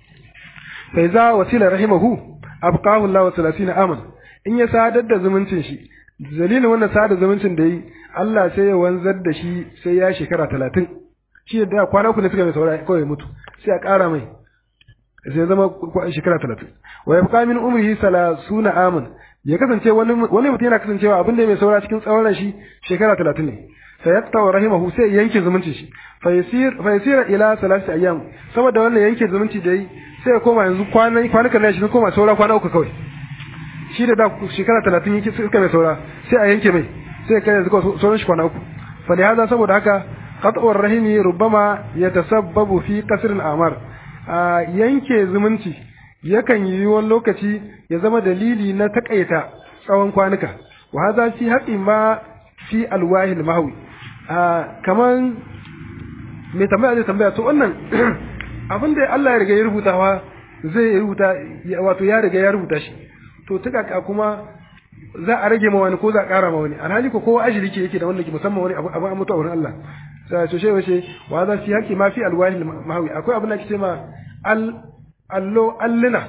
Speaker 1: sai za wasila rahimahu abqahu Allah 30 aman in ya sadar da zumuncin shi dalilin wannan sadar zumuncin da yi Allah sai ya wanzar da shi sai ya shekara 30 shi da kwana uku ne suka mai saura kawai mutu sai a ƙara mai sai zama shekara 30 wa yabqa min umrihi 30 aman ya kasance wani wani mutum yana kasancewa abin da mai saura cikin tsawon shi shekara 30 ne sai ya tawa rahimahu sai yanke zumuncin shi fa yasir fa yasira ila salasi ayyam saboda wannan yanke zumunci da yi sai ya koma yanzu kwanan kwanukan nan shi sun koma saura kwana uku kawai shi da da shekara 30 yake suka mai saura sai a yanke mai sai ya kai yanzu sauran shi kwana uku fa da hada saboda haka qat'ur rahimi rubbama yatasabbabu fi qasr al-amar yanke zumunci yakan yi wani lokaci ya zama dalili na takaita tsawon kwanuka wa hadha fi haqqi ma fi alwahi almahwi kaman me tambaya zai tambaya to wannan abin da Allah ya riga ya rubutawa zai rubuta wato ya riga ya rubuta shi to tuka kuma za a rage ma wani ko za a ƙara ma wani alhali ko kowa ajiri ke yake da wannan ke musamman wani abu an mutu a wurin Allah sai to shi wace wa za fi haqqi ma fi alwahi almahwi akwai abin da ke ce ma al allo alluna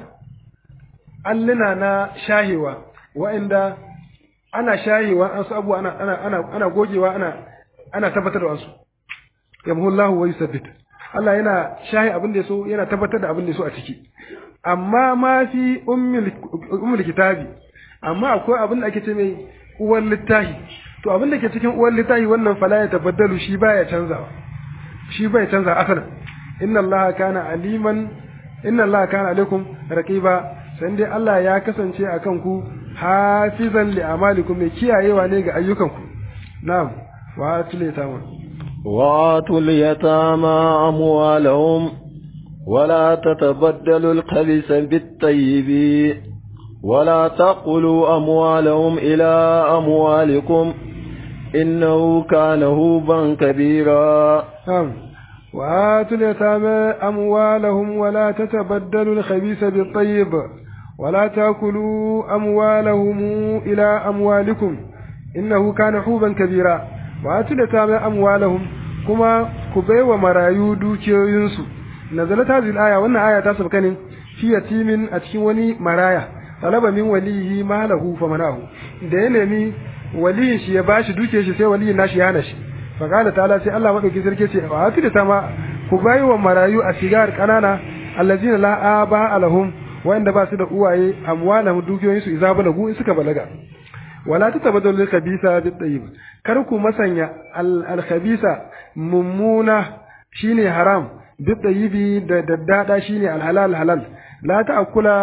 Speaker 1: alluna na shahewa wa'inda ana shahewa an su abu ana ana ana ana gogewa ana ana tabbatar da wasu yamhullahu wa yusabbit Allah yana shahi abin da so yana tabbatar da abin da so a ciki amma ma fi ummul ummul kitabi amma akwai abin da ake ce mai uwar littahi to abin da ke cikin uwar littahi wannan fala ya tabaddalu shi baya canzawa shi bai canza asalin inna Allah kana aliman inna Allah kana alaikum raqiba sai dai Allah ya kasance akan ku hafizan li amalikum mai kiyayewa ne ga ayyukanku na'am wa atul yatama
Speaker 2: wa atul yatama amwalahum ولا تتبدلوا الخبيث بالطيب ولا تقلوا أموالهم إلى أموالكم إنه كان هوبا كبيرا
Speaker 1: نعم وآتوا اليتامى أموالهم ولا تتبدلوا الخبيث بالطيب ولا تأكلوا أموالهم إلى أموالكم إنه كان حوبا كبيرا وآتوا اليتامى أموالهم كما كبي ومرايو دوكيو ينسو نزلت هذه الآية وأن آية تصف كان في يتيم أتكوني مرايا طلب من وليه ماله فمناه دينمي ولي شي يباشي دوكيو شي سي ولي ناشي يانشي فقال تعالى سي الله مدوكي سركي سي وآتوا اليتامى كبي ومرايو أسيغار كنانا الذين لا آباء لهم wanda ba su da uwaye amwalahum dukiyoyin su idza balagu in suka balaga wala tatabaddalu al-khabisa bit-tayyib kar ku masanya al-khabisa mummuna shine haram bit-tayyibi da daddada shine al-halal halal la ta'kula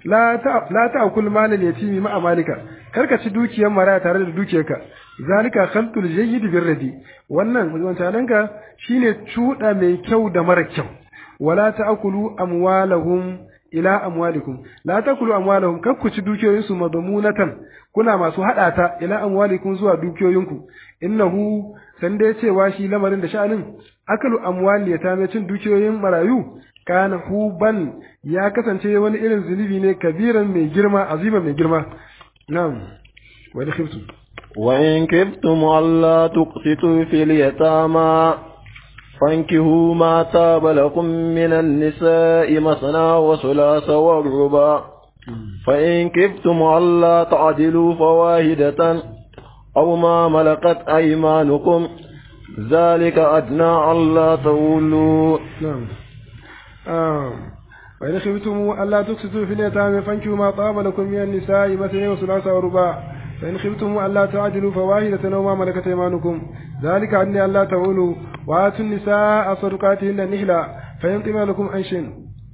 Speaker 1: la ta la ta'kul malal yatimi ma amalika karka ci dukiyar maraya tare da dukiyarka zalika khalqul jayyid birradi wannan wancananka shine cuda mai kyau da mara kyau wala ta'kulu amwalahum ila amwalikum la ta'kulu amwalahum kar ku ci dukiyoyinsu madmunatan kuna masu hada ta ila amwalikum zuwa dukiyoyinku innahu san dai cewa shi lamarin da sha'anin akalu amwali ya tame cin dukiyoyin marayu kana huban ya kasance wani irin zunubi ne kabiran mai girma aziman mai girma na'am wa in khiftum
Speaker 2: wa in khiftum alla tuqsitu fil yatama fankihu ma taba lakum min an-nisa'i masna wa thulatha wa ruba fa in khiftum alla ta'dilu fawahidatan aw ma malakat aymanukum ذلك أدنى ألا تولوا
Speaker 1: نعم آه. وإن خفتم ألا تقسطوا في اليتامى فانكحوا ما طاب لكم من النساء مثني وثلاث ورباع فإن خفتم ألا تعدلوا فواحدة أو ما ملكت أيمانكم ذلك أدنى ألا تعولوا وآتوا النساء صدقاتهن نحلا فإن طبع لكم عن شيء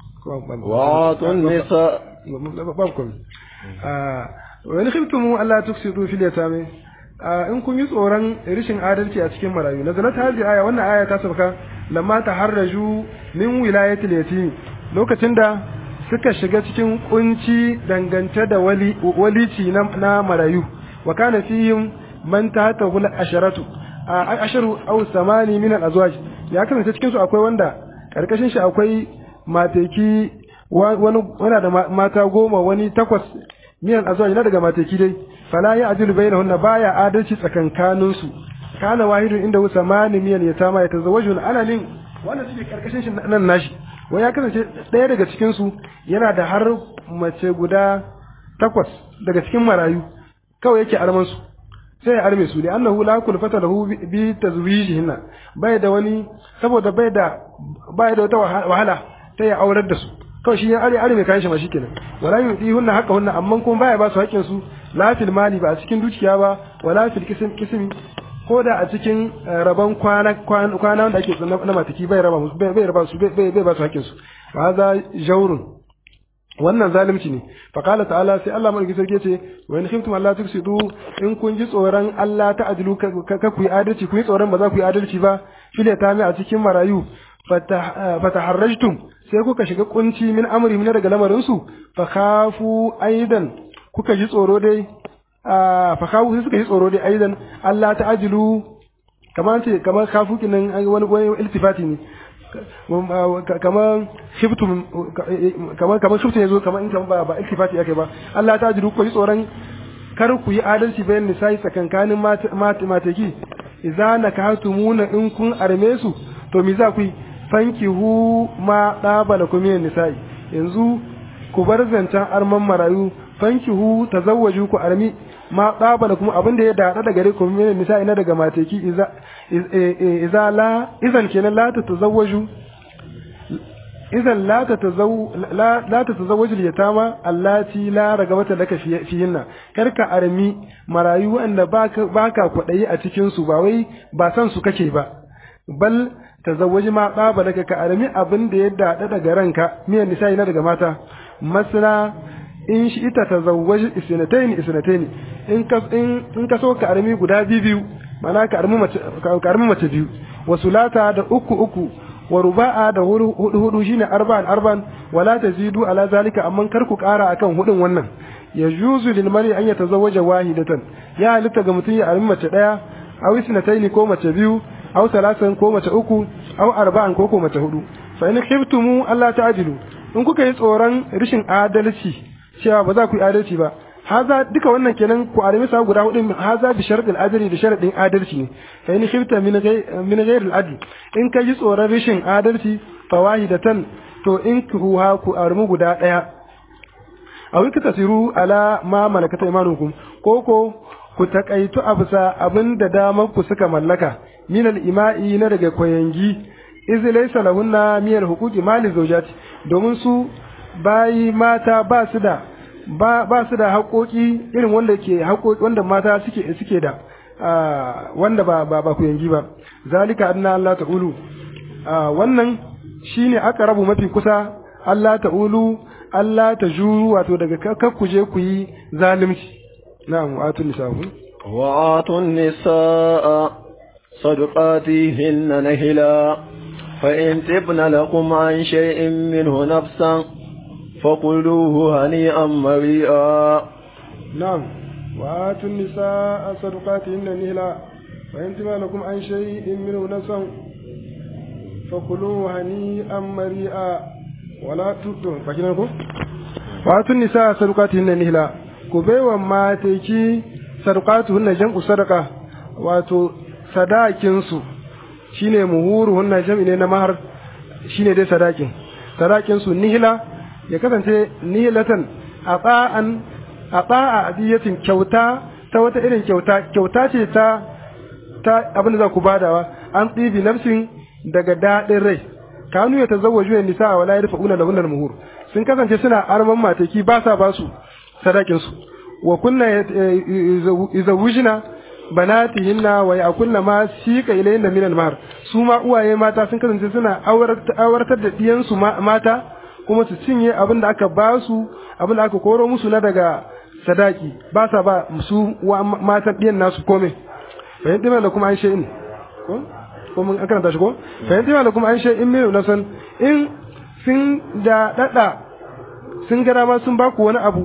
Speaker 2: وآتوا النساء
Speaker 1: بابكم آه. وإن خفتم ألا تقسطوا في اليتامى in kun yi tsoron rishin adalci a cikin marayu na zanat hazi aya wannan aya ta sauka lamma ta harraju min wilayatil yatim lokacin da suka shiga cikin kunci dangance da wali walici na, na marayu wa kana fihim man tahta hul asharatu asharu aw samani min al azwaj ya kasance cikin su akwai wanda karkashin shi akwai mateki wani wana da mata goma wani takwas min al azwaj na daga mateki dai fala ya ajilu bainahunna baya adalci tsakankanin su kana wahidun inda wusa mani miyan ya tama ya tazawajun ana nin wanda suke karkashin shi nan nashi wai ya kasance ɗaya daga cikin su yana da har mace guda takwas daga cikin marayu kawai yake arman su sai ya arme su da annahu la kulfata lahu bi tazwijihinna bai da wani saboda bai da bai da wata wahala sai ya aurar da su kawai shi ya are are mai kayan shi ma shikenan wala yudi hunna haka hunna amma kuma baya ba su haƙƙin su la fil mali ba a cikin dukiya ba wala fil kism kismi ko da a cikin rabon kwana kwana wanda ake na mataki bai raba musu bai raba su bai bai ba su haƙƙin su wa za jawrun wannan zalunci ne fa qala ta'ala sai Allah mai sarki ce wa in khiftum Allah tuksidu in kun ji tsoron Allah ta adilu ka ku yi adalci ku yi tsoron ba za ku yi adalci ba fil ta mai a cikin marayu fataharrajtum sai kuka shiga kunci min amri min daga lamarin su fa khafu aidan kuka ji tsoro dai fa khafu sai suka ji tsoro dai aidan Allah ta ajilu kamar ce kamar khafu kinan wani wani iltifati ne kamar shiftum kamar kamar shiftum yazo kamar in kan ba ba iltifati yake ba Allah ta ajilu ku ji tsoron kar ku yi adalci bayan nisa'i tsakankanin mataki idza nakahatumuna in kun arme su to me za ku yi fankihu ma ɗabala kuma nisa'i yanzu ku bar zancen arman marayu fankihu tazawwaju ku armi ma ɗabala kuma abin da ya daɗa daga gare ku min nisa'i na daga mateki iza iza la izan kenan la ta tazawwaju idan la ta tazaw la la ta tazawwaju yatama allati la ragabata laka fihinna karka armi marayu wanda baka baka kwadayi a cikin su ba wai ba san su kake ba bal tazawwaji ma ɗaba daga ka armi abin da ya daɗa daga ranka miyan nisa'i na daga mata masana in shi ita tazawwaji isnatayn isnatayn in ka in in ka so ka armi guda biyu biyu mana ka armi mace ka armi mace biyu wa sulata da uku uku wa ruba'a da hudu hudu shine arba'an arba'an wala tazidu ala zalika amma kar ku ƙara akan hudun wannan yajuzu lil mari an yatazawwaja wahidatan ya halitta ga mutum ya armi mace daya aw isnatayn ko mace biyu aw salasan ko mace uku aw arba'an ko ko mace hudu fa in khiftumu alla ta'dilu in kuka yi tsoron rishin adalci cewa ba za ku yi adalci ba haza duka wannan kenan ku arimi sa guda hudu haza bi sharadil adli da sharadin adalci ne fa in khifta min ghayr min ghayr al adl in ka ji tsoron rishin adalci fa wahidatan to in ku ha ku arimi guda daya aw tasiru ala ma malakata imanukum ko ko ku takaitu abisa abinda damar ku suka mallaka min al-ima'i na daga koyangi iz laysa lahunna min al-huquqi mali zawjati domin su bayi mata ba su da ba, ba su da haƙoƙi irin wanda ke haƙoƙi wanda mata suke suke da wanda ba ba, ba koyangi ba zalika anna Allah ta'ulu wannan shine aka rabu mafi kusa Allah ta'ulu Allah ta juru wato daga kar ku je ku yi zalunci na'am wa atun nisahu
Speaker 2: wa atun nisaa صدقاتهن نهلا فإن تبن لكم عن شيء منه نفسا فقلوه هنيئا مريئا
Speaker 1: نعم وآتوا النساء صدقاتهن نهلا فإن تبن لكم عن شيء منه نفسا فقلوه هنيئا مريئا ولا تؤتوا فكنكم وآتوا النساء صدقاتهن نهلا كبيوا ما تيكي صدقاتهن جمع صدقة واتو sadakinsu shi ne muhuru hunna jam'i ne na mahar shi ne dai sadakin sadakinsu nihila ya kasance nihilatan a tsa'an a tsa'a adiyatin kyauta ta wata irin kyauta kyauta ce ta ta abin da za ku badawa an tsibi nafsin daga daɗin rai kanu ya tazawwaju ya nisa wala yarfa'una lahunna muhur sun kasance suna arman mataki ba sa ba su sadakinsu wa kunna izawujina banatihinna wa yakunna ma sika ilayna min al-mahr su ma uwaye mata sun kasance suna awartar da diyan su mata kuma su cinye abin da aka ba su abin da aka koro musu na daga sadaki ba sa ba su matan diyan nasu kome fahimta mai da kuma an shay'in ko ko mun an karanta shi ko fahimta mai da kuma an shay'in mai na san in sun da dada sun gara ma sun ba ku wani abu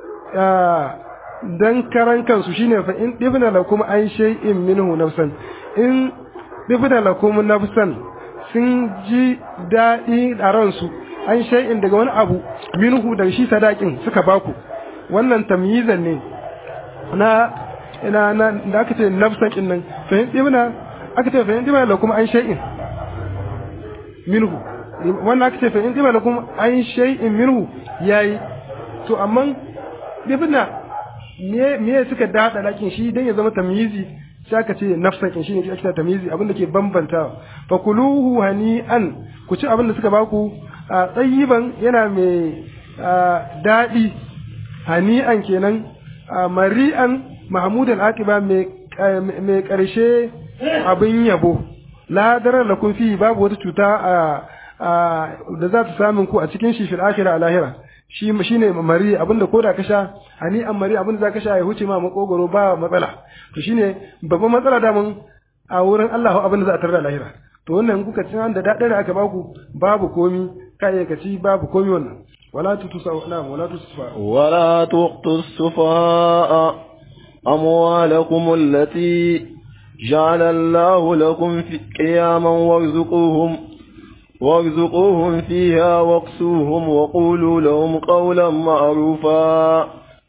Speaker 1: dan karan kansu shine fa in dibna lakum an shay'in minhu nafsan in dibna lakum nafsan sun ji daɗi a ransu an shay'in daga wani abu minhu daga shi sadakin suka baku wannan tamyizan ne na ina na da aka ce nafsan din nan fa in dibna aka ce fa in dibna lakum an shay'in minhu wannan aka ce fa in dibna lakum an shay'in minhu yayi to amma dibna me suka dada lakin shi dan ya zama tamyizi sai aka ce nafsan kin shine ake tamyizi abinda ke bambanta fa kuluhu hani'an ku ci abinda suka baku a tsayiban yana mai dadi hani'an kenan mari'an mahmudan aqiba mai mai karshe abin yabo la darar lakum fi babu wata cuta da za ta samun ku a cikin shi fil akhirah a lahira shi shine mari abinda koda ka sha hani an mari abinda za ka sha ya huce ma makogoro ba matsala to shine babban matsala da mun a wurin Allah abinda za a tarda lahira to wannan kuka ci da dadin da aka baku babu komi kai ka ci babu komi wannan wala tutusa na'am wala tutusa
Speaker 2: ولا تؤتوا السفهاء أموالكم التي جعل الله لكم في قياما وارزقوهم وارزقوهم فيها واقسوهم وقولوا لهم قولا معروفا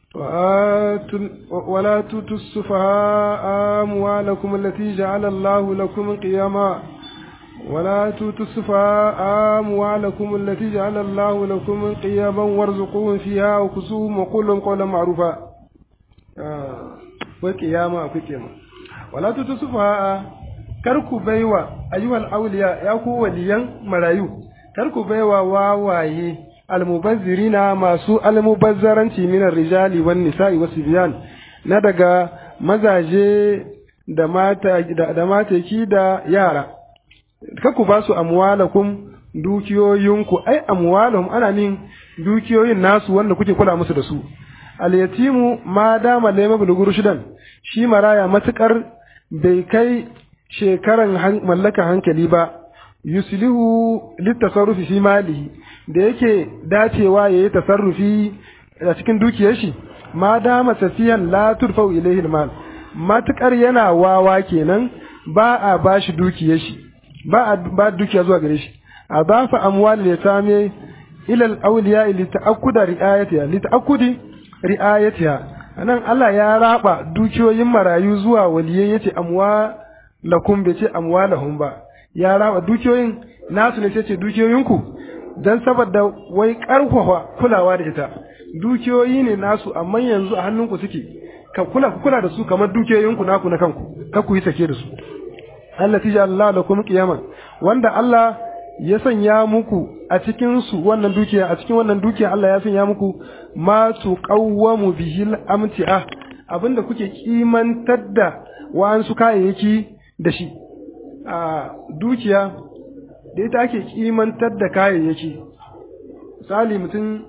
Speaker 1: ولا تؤتوا السفهاء أموالكم التي جعل الله لكم قياما ولا تؤتوا السفهاء أموالكم التي جعل الله لكم قياما وارزقوهم فيها وكسوهم وقولوا لهم قولا معروفا وقياما وقياما ولا تؤتوا السفهاء kar ku baiwa ayyuhal awliya ya ku waliyan marayu kar ku baiwa wawaye almubazzirina masu almubazzaranci minar rijali wan nisa'i wasibyan na daga mazaje da mata da mataki da yara kar ku ba su amwalakum dukiyoyinku ai amwalahum ana nin dukiyoyin nasu wanda kuke kula musu da su al yatimu ma dama layma buluguru shidan shi maraya matukar bai kai shekaran mallaka hankali ba yuslihu litasarrufi fi malihi da yake dacewa yayi tasarrufi a cikin dukiyar shi ma dama safiyan la turfau ilayhi almal matukar yana wawa kenan ba a bashi dukiyar shi ba a ba dukiya zuwa gare shi a bafa amwal ya same ilal awliya li ta'akkuda ri'ayatiha li ta'akkudi ri'ayatiha anan Allah ya raba dukiyoyin marayu zuwa waliyai yace amwa lakum bai ce amwalahum ba ya raba dukiyoyin nasu ne ce dukiyoyinku dan saboda wai karfafa kulawa da ita dukiyoyi ne nasu amma yanzu a hannunku suke ka kula ku kula da su kamar dukiyoyinku naku na kanku ka ku yi sake da su Allah tija Allah lakum qiyaman wanda Allah ya sanya muku a cikin su wannan dukiya a cikin wannan dukiya Allah ya sanya muku ma tuqawwamu bihil amti'ah abinda kuke kimantar da wa'ansu kayayyaki da shi a dukiya da ita ake kimantar da kayayyaki misali mutum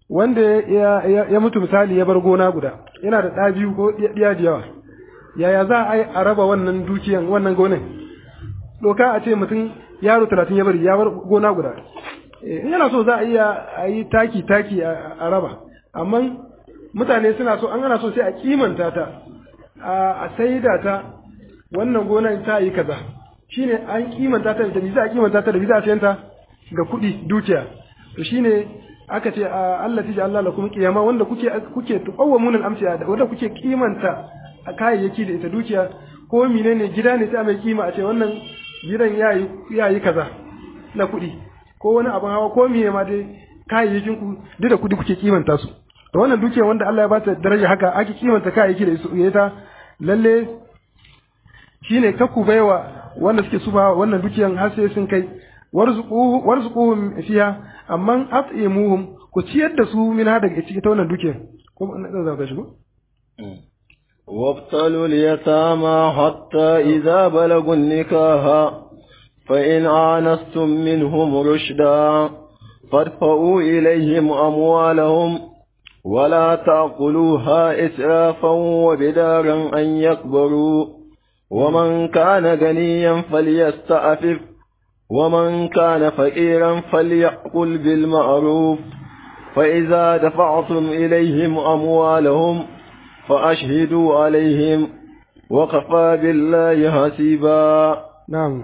Speaker 1: wanda ya, ya, ya mutu misali ya bar gona guda yana da ɗa biyu ko ɗiya da yawa yaya za a yi a raba wannan dukiyan wannan gonan doka a ce mutum yaro talatin ya bari ya bar gona guda in yana so za a iya a yi taki taki a raba amma mutane suna so an ana so sai a kimanta ta a saida ta wannan gonan ta yi kaza shine an kimanta ta da za a kimanta ta da za a sayanta ga kuɗi dukiya to shine aka ce Allah tiji Allah lakum qiyama wanda kuke kuke tuqawwamun al-amsiya wanda kuke kimanta a kayayyaki da ita dukiya ko menene gida ne ta mai kima a ce wannan gidan yayi yayi kaza na kuɗi ko wani abin hawa ko miye ma dai kayayyakin ku duk da kuɗi kuke kimanta su to wannan dukiya wanda Allah ya ba ta daraja haka ake kimanta kayayyaki da su ita lalle shine kakku baiwa wanda suke sufa wannan dukiyan har sai sun kai warzuquhum fiha amma at'imuhum ku ciyar da su min hada daga cikin ta wannan dukiyan ko na za ka shigo
Speaker 2: وابتلوا اليتامى حتى إذا بلغوا النكاح فإن آنستم منهم رشدا فادفعوا إليهم أموالهم ولا تأكلوها إسرافا وبدارا أن يكبروا ومن كان غنيا فليستعفف ومن كان فقيرا فليأكل بالمعروف فإذا دفعتم إليهم أموالهم فأشهدوا عليهم وكفى بالله حسيبا
Speaker 1: نعم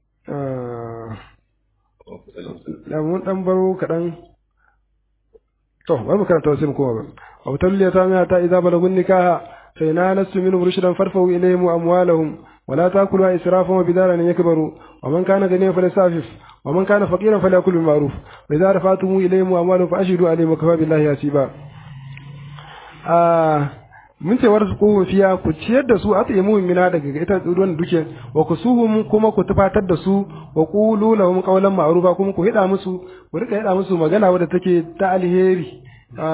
Speaker 1: da mun dan baro kaɗan to bari mu karanta wasu kuma ba wa talliya ta mai ta idza balagun nikaha fa ina nasu min rushdan farfau ilayhim amwalahum wa la takulu israfan wa bidaran yakbaru wa man kana ganiyan falasafif wa man kana faqiran falyakul bil ma'ruf wa idza rafa'tum ilayhim amwalahum fa ashhidu alayhim wa kafa billahi hasiba ah mun ce warsu ko fiya ku ciyar da su a tsaye mu'mina daga ita ruwan duke wa ku suhum kuma ku tufatar da su wa qulu lahum qawlan ma'rufa kuma ku hida musu ku rika hida musu magana wadda take ta alheri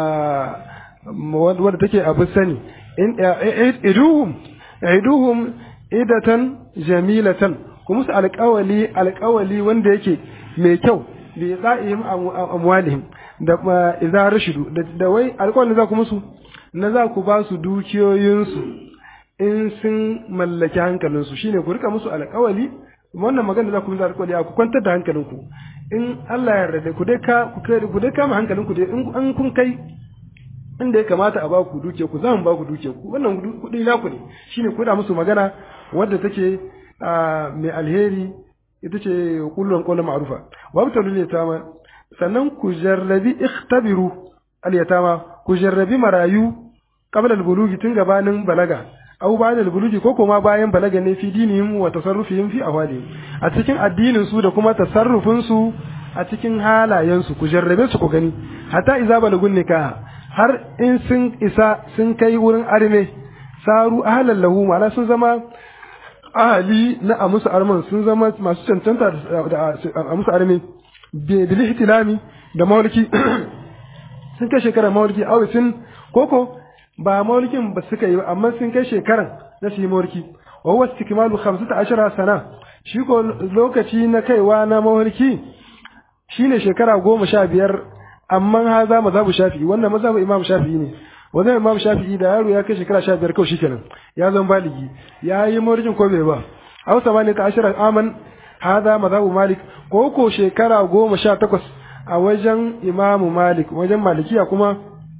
Speaker 1: wadda take abu sani in iduhum iduhum idatan jamilatan ku musu alƙawali alƙawali wanda yake mai kyau bi za'ihim amwalihim da idza rashidu da wai alƙawalin za ku musu na za ku ba su dukiyoyinsu in sun mallaki hankalinsu shine ku rika musu alƙawali wannan magana za ku musu alƙawali ku kwantar da hankalinku in Allah ya yarda ku dai ka ku dai kama hankalinku dai in an kun kai inda ya kamata a ba ku dukiya ku za mu ba ku dukiya ku wannan kuɗi naku ne shine ku da musu magana wadda take mai alheri ita ce kullun qawlan ma'rufa wa abtalul yatama sannan ku jarrabi ikhtabiru al yatama ku jarrabi marayu qabla al bulugi tun gabanin balaga aw ba'da al bulugi ko kuma bayan balaga ne fi dinihim wa tasarrufihim fi ahwalihim a cikin addinin su da kuma tasarrufin su a cikin halayen su ku jarrabe su ku gani hatta iza balagun nikah har in sun isa sun kai wurin arme saru ahlan lahu ma'ana sun zama ahali na a musu arman sun zama masu cancanta da a musu arme bil ihtilami da mawliki sun kai shekarar mawliki aw sun koko ba mawlikin ba suka yi amma sun kai shekaran na su yi mawliki wa huwa istikmalu 15 sana shi ko lokaci na kaiwa na mawliki shine shekara goma sha biyar amma haza mazhabu shafi'i wannan mazhabu imam shafi'i ne wannan imam shafi'i da yaro ya kai shekara sha biyar kawai shikenan ya zama baligi ya yi mawlidin ko bai ba aw samani ta ashara aman haza mazhabu malik ko ko shekara goma sha takwas a wajen imamu malik wajen malikiya kuma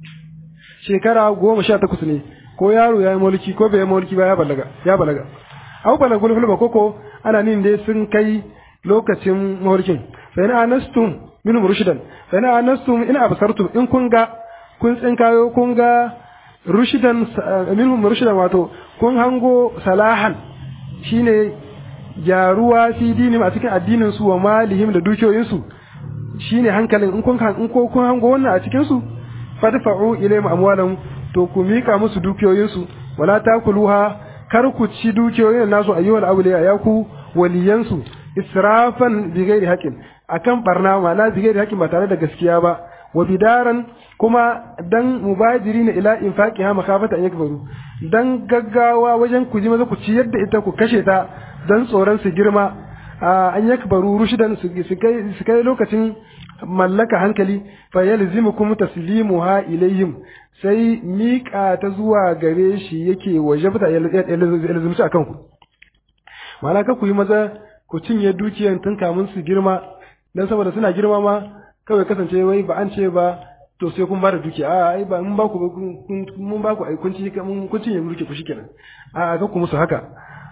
Speaker 1: shekara goma sha takwas ne ko yaro ya yi mulki ko bai yi mulki ba ya balaga ya balaga aw balagul hulma koko ana nin dai sun kai lokacin mulkin fa ina anastum min rushdan fa ina anastum in absartum in kun ga kun tsinkayo kun ga rushdan minhum rushdan wato kun hango salahan shine gyaruwa fi dinim a cikin addinin su wa malihim da dukiyoyin su shine hankalin in kun in ko kun hango wannan a cikin su fadfa'u ilayhim amwalan to ku mika musu dukiyoyin su wala takuluha kar ku ci dukiyoyin nasu ayyuhal awliya ya ku waliyan su israfan bi ghairi haqqin akan barna ma'ana bi ghairi haqqin ba tare da gaskiya ba wa bidaran kuma dan mubajiri na ila infaqiha makafata an yakbaru dan gaggawa wajen ku ji maza ku ci yadda ita ku kashe ta dan tsoron su girma an yakbaru rushidan su kai lokacin mallaka hankali fa yalzimukum taslimuha ilayhim sai miƙa ta zuwa gare shi yake wajabta yalzumci akan ku ma'ana ka ku yi maza ku cinye dukiyan tun kamun su girma dan saboda suna girma ma kawai kasance wai ba an ce ba to sai kun bada dukiya a ai ba mun ba ku mun ba ku ai kun ci mun kun cinye mulki ku shikenan a ga ku musu haka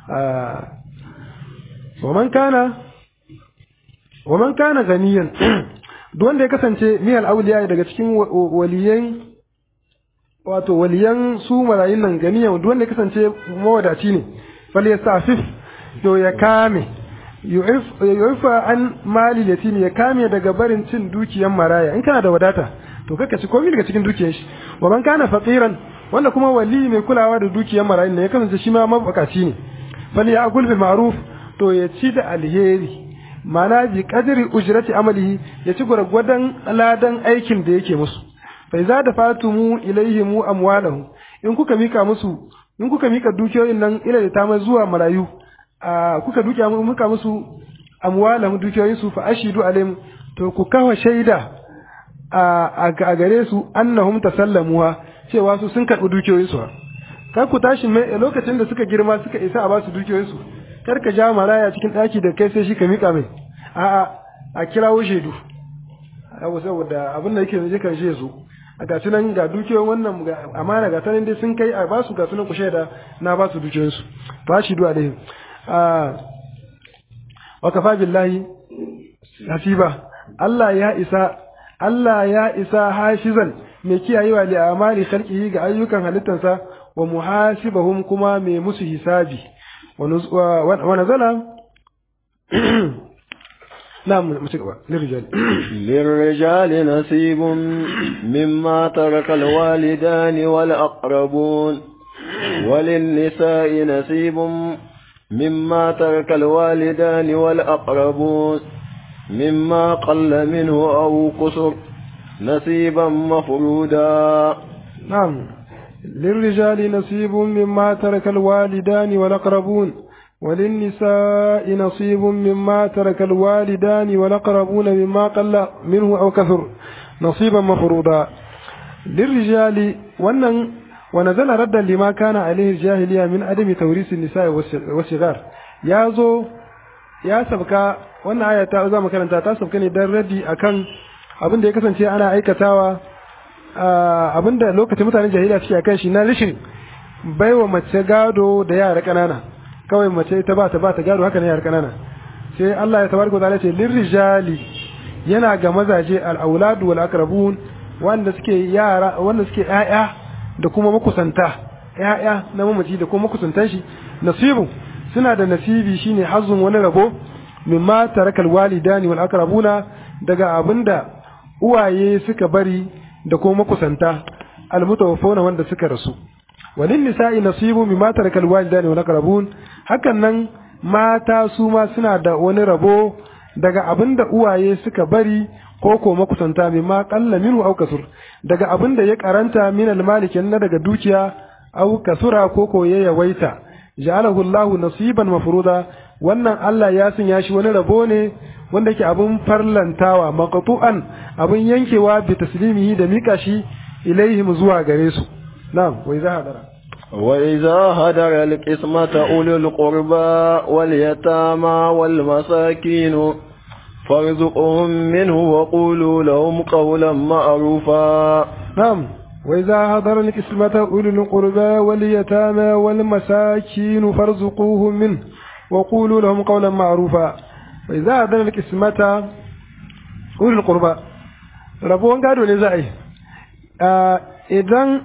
Speaker 1: wa man kana wa man kana ganiyan duk wanda ya kasance miyal auliya daga cikin waliyan wato waliyan su marayun nan ganiyan duk wanda ya kasance mawadaci ne fal yasafif to ya kame yu'ifa an mali yatim ya kame daga barin cin dukiyan maraya in kana da wadata to kaka ci komai daga cikin dukiyar shi wa man kana faqiran wanda kuma wali mai kulawa da dukiyar marayun ne ya kasance shi ma mabakaci ne fal ya akul bil ma'ruf to ya ci da alheri mana bi qadri ujrati amalihi ya ci gwargwadon ladan aikin da yake musu fa iza da fatumu ilaihim amwalahum in kuka mika musu in kuka mika dukiyoyin nan ila da ta zuwa marayu a kuka dukiya muka musu amwalahum dukiyoyin su fa ashidu alaihim to ku kawo shaida a gare su annahum tasallamuha cewa su sun karɓi dukiyoyinsu kar ku tashi mai lokacin da suka girma suka isa a ba su dukiyoyinsu kar ka ja maraya cikin ɗaki da kai sai shi ka miƙa mai a'a a kirawo shaidu abu saboda abin da yake zai kan shi su a ga nan ga dukiyoyin wannan amana ga tanan dai sun kai a ba su ga sunan ku shaida na ba su dukiyoyinsu ba shi du'a dai wa kafa billahi hasiba Allah ya isa Allah ya isa hashizan mai kiyayewa li amali khalqihi ga ayyukan halittansa wa muhasibahum kuma mai musu hisabi wa nazala نعم للرجال
Speaker 2: للرجال نصيب مما ترك الوالدان والأقربون وللنساء نصيب مما ترك الوالدان والأقربون مما قل منه أو قصر نصيبا مفرودا
Speaker 1: نعم للرجال نصيب مما ترك الوالدان والأقربون وللنساء نصيب مما ترك الوالدان والأقربون مما قل منه أو كثر نصيبا مفروضا للرجال ونن ونزل ردا لما كان عليه الجاهلية من عدم توريث النساء والصغار يا زو ya sabka wannan aya ta za mu karanta ta sabka ne dan raddi akan abin da ya kasance ana aikatawa abin da lokacin mutanen jahiliya suke akan shi na rishin baiwa mace gado da yara kanana kawai mace ta ba ta ba ta gado haka ne yara kanana sai Allah ya tabaraka ta'ala ce lirrijali yana ga mazaje al-auladu wal aqrabun wanda suke yara wanda suke ƴaƴa da kuma makusanta ƴaƴa na mamaci da kuma makusantan shi nasibu suna da nasibi shine hazzun wani rabo mimma tarakal walidani wal aqrabuna daga abinda uwaye suka bari da kuma makusanta almutawaffawna wanda suka rasu walin nisa'i nasibu mimma tarakal walidani wal aqrabun hakan nan mata su ma suna da wani rabo daga abinda uwaye suka bari ko ko makusanta mimma qalla minhu aw kasur daga abinda ya karanta min almalikin na daga dukiya aw kasura ko ko ya yawaita ja'alahu Allahu nasiban mafruda wannan Allah ya sanya shi wani rabo ne wanda yake abun farlantawa maqtu'an abun yankewa bi taslimihi da mika shi ilaihim zuwa gare su na'am wa idza hadara
Speaker 2: وإذا هدر القسمة أولي القربى واليتامى والمساكين فارزقهم منه وقولوا لهم قولا معروفا
Speaker 1: نعم وإذا هدر القسمة أولي القربى واليتامى والمساكين فارزقوهم منه وقولوا لهم قولا معروفا وإذا هدر القسمة أولي القربى ربون قالوا لزعي آه إذن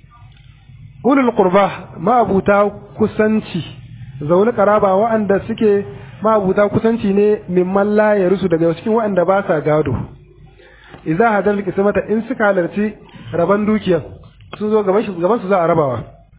Speaker 1: ulul qurba ma'abuta kusanci zaune karaba waɗanda suke ma'abuta kusanci ne mimman la ya rusu daga cikin waɗanda ba sa gado idza hadal kismata in suka halarci raban dukiyar sun zo gaban gaban su za a rabawa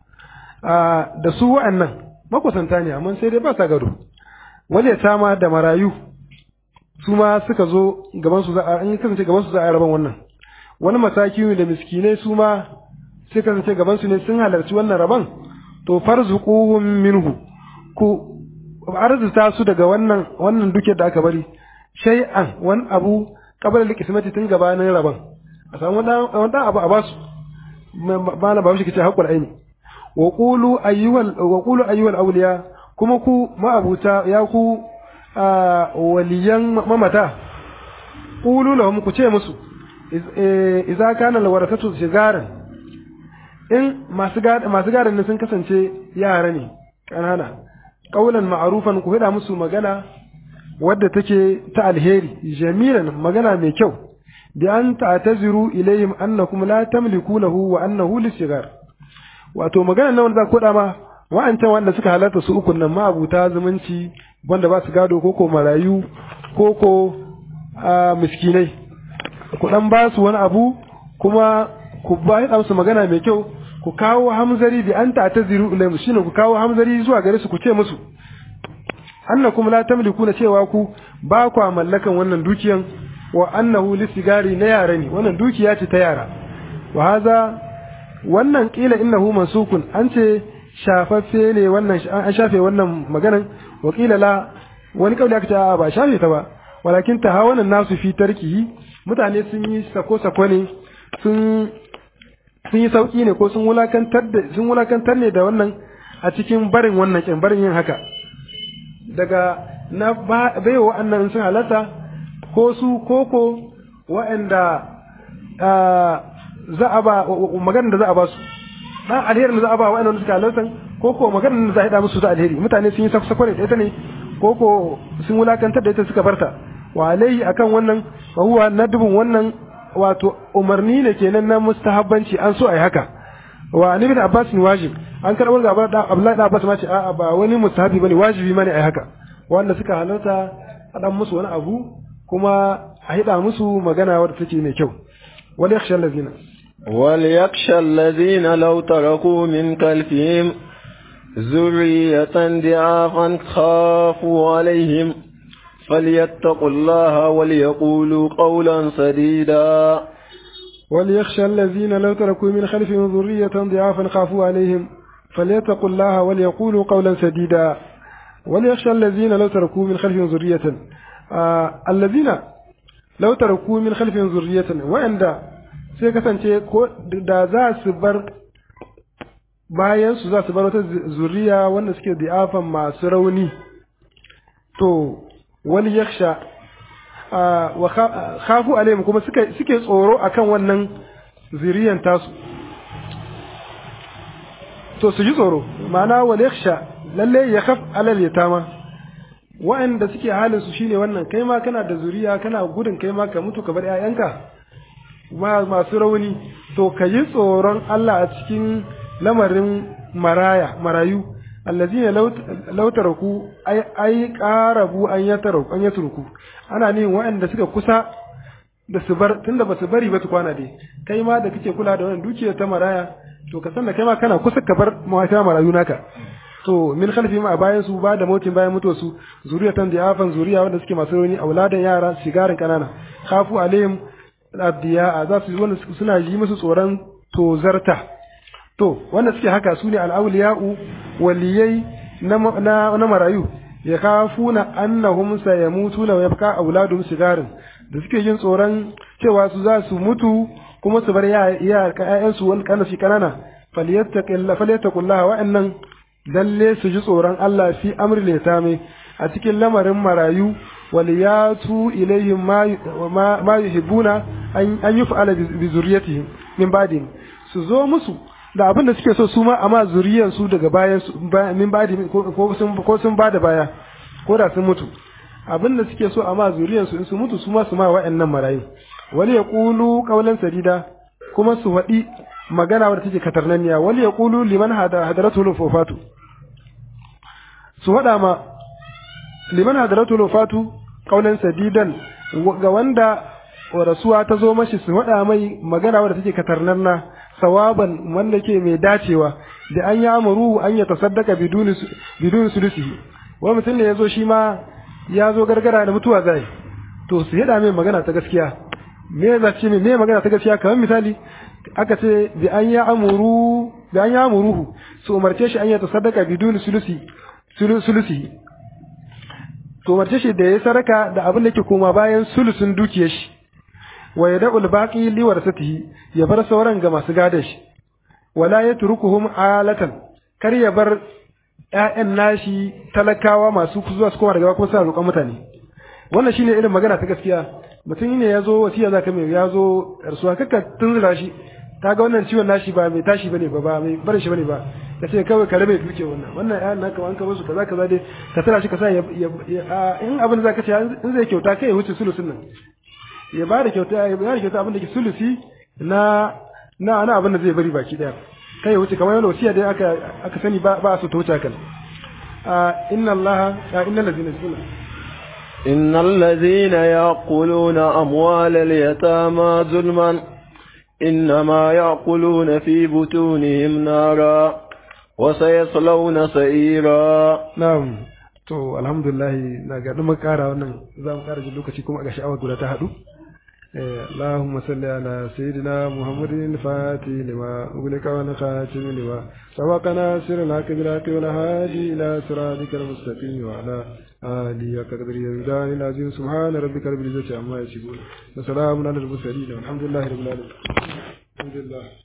Speaker 1: da su waɗannan makusanta ne amma sai dai ba sa gado wale tama da marayu su ma suka zo gaban su za a in kasance gaban su za a raban wannan wani masaki da miskinai su ma sai kasance gaban su ne sun halarci wannan rabon to farzuquhum minhu ku arzuta su daga wannan wannan duke da aka bari shay'an wani abu qabla al-qismati tun gabanin rabon a samu wani abu a basu ba na ba shi kace haƙul aini wa qulu ayyuhal wa qulu ayyuhal awliya kuma ku ma'abuta ya ku waliyan mamata qulu lahum ku ce musu idza kana alwaratatu sigaran in masu gada masu gadan sun kasance yara ne kanana qaulan ma'rufan ku hada musu magana wadda take ta alheri jamilan magana mai kyau bi an ta'taziru ilayhim annakum la tamliku lahu wa annahu lisigar wato magana nan wanda za ku ma wa'ancan wanda suka halarta su ukun nan ma'abuta zumunci wanda ba su gado koko marayu koko miskinai ku dan ba su wani abu kuma ku ba ya musu magana mai kyau ku kawo hamzari bi an ta'taziru ilayhim shine ku kawo hamzari zuwa gare su ku ce musu annakum la tamlikuna cewa ku ba ku mallakan wannan dukiyan wa annahu lisigari na yara ne wannan dukiya ce ta yara wa haza wannan kila innahu mansukun an ce shafaffe ne wannan an shafe wannan maganan wa kila la wani kauli aka ce a ba shafe ta ba walakin ta hawanan nasu fi tarkihi mutane sun yi sako sako ne sun sun yi sauki ne ko sun wulakantar da sun wulakantar ne da wannan a cikin barin wannan kin barin yin haka daga na baiwa wa'annan sun halatta ko su koko wa'anda za a ba maganar da za a ba su dan alherin da za a ba wa'annan suka halarta koko maganar da za a hada musu ta alheri mutane sun yi sako ne da ita ne koko sun wulakantar da ita suka barta wa alaihi akan wannan wa huwa nadbun wannan wato umarni ne kenan na mustahabbanci an so a yi haka wa ibn abbas ni wajib an karɓar ga abdullahi da abbas ma ce a'a ba wani mustahabi bane wajibi ma ne a yi haka wanda suka halarta a dan musu wani abu kuma a hida musu magana wadda take mai kyau wal yakhsha allazina
Speaker 2: wal yakhsha allazina law taraku min kalfihim zurriyatan di'afan khafu alaihim فليتقوا الله وليقولوا قولا سديدا
Speaker 1: وليخشى الذين لو تركوا من خلفهم ذرية ضعافا خافوا عليهم فليتقوا الله وليقولوا قولا سديدا وليخشى الذين لو تركوا من خلفهم ذرية آه الذين لو تركوا من خلفهم ذرية وعند sai kasance ko da za su bar bayan su za su bar wata zuriya wanda suke di'afan masu rauni to wani yaksha wa khafu alaihim kuma suke suke tsoro akan wannan zuriyan tasu to su ji tsoro ma'ana wal yaksha lalle ya khaf alal yatama wa'anda suke halin su shine wannan kai ma kana da zuriya kana gudun kai ma ka mutu ka bar ƴaƴanka masu rauni to ka yi tsoron Allah a cikin lamarin maraya marayu allazina law taraku ay ay qarabu an yataraku an yatruku ana ne waɗanda suka kusa da su bar tunda ba su bari ba su kwana dai kai ma da kake kula da wannan dukiyar ta maraya to ka san da kai ma kana kusa ka bar mawata marayu naka to min khalfi ma bayan su ba da motin bayan mutuwar su zuriyatan da afan zuriya wanda suke masu rauni auladan yara sigarin kanana khafu alaihim abdiya za su wanda suna yi musu tsoron tozarta to wanda suke haka su ne al'auliya'u waliyai na marayu ya kafuna annahum sayamutuna wa yabqa auladuhum sigarin da suke yin tsoron cewa su za su mutu kuma su bar ya ƴaƴan su wani kana shi kanana falyattaqilla falyattaqullaha wa'annan lalle su ji tsoron Allah fi amri litame a cikin lamarin marayu waliyatu ilayhim ma ma yuhibbuna an yuf'ala bi zurriyatihim min ba'dihim su zo musu da abin da suke so su ma amma zuriyar su daga bayan su min badi ko sun ko sun bada baya ko da sun mutu abin da suke so amma zuriyar su in su mutu su ma su ma wa'annan marayu wali yaqulu qawlan sadida kuma su wadi magana wadda take katarnaniya wali yaqulu liman hada hadaratu lufatu su wada ma liman hadaratu lufatu qawlan sadidan ga wanda rasuwa ta zo mashi su wada mai magana wadda take katarnanna sawaban wanda ke mai dacewa da an yi amuru an ya tasaddaka biduni sulusihi wani mutum ne ya zo shi ma ya zo gargara da mutuwa zai to su yada mai magana ta gaskiya me za ce me magana ta gaskiya kamar misali aka ce bi an ya amuru bi an ya amuruhu su umarce shi an ya tasaddaka biduni sulusi sulusi to umarce shi da ya saraka da abin da ke koma bayan sulusun dukiyar shi wa yad'ul baqi li warasatihi ya bar sauran ga masu gadon shi wala yatrukuhum alatan kar ya bar ƴaƴan nashi talakawa masu zuwa su koma daga kuma suna roƙon mutane wannan shine irin magana ta gaskiya mutum ne ya zo wasiya zaka mai ya zo rasuwa kaka tunzura shi ta ga wannan ciwon nashi ba mai tashi bane ba ba mai barin shi bane ba ka ce kawai ka rabe duke wannan wannan ƴaƴan naka an ka musu kaza kaza dai ka tara shi ka sa in abin da zaka ce in zai kyauta kai ya wuce sulusun nan ya ba da kyauta ya ba da kyauta abin da ke sulusi na na ana abin da zai bari baki daya kai ya wuce kamar yana wasiya dai aka aka sani ba ba su ta wuce kan inna allaha inna allazina yusuna
Speaker 2: إن الذين يأكلون أموال اليتامى ظلما إنما يأكلون في بطونهم نارا وسيصلون سعيرا
Speaker 1: نعم to alhamdulillah na ga mun kara wannan za mu kara jin lokaci kuma ga sha'awar guda ta hadu اللهم صل على سيدنا محمد الفاتح لما أغلق والخاتم لما سبق ناصر الحق بالحق والهادي إلى صراطك المستقيم وعلى آله وقدر يزدان العظيم سبحان ربك رب العزة عما يصفون وسلام على المرسلين والحمد لله رب العالمين الحمد لله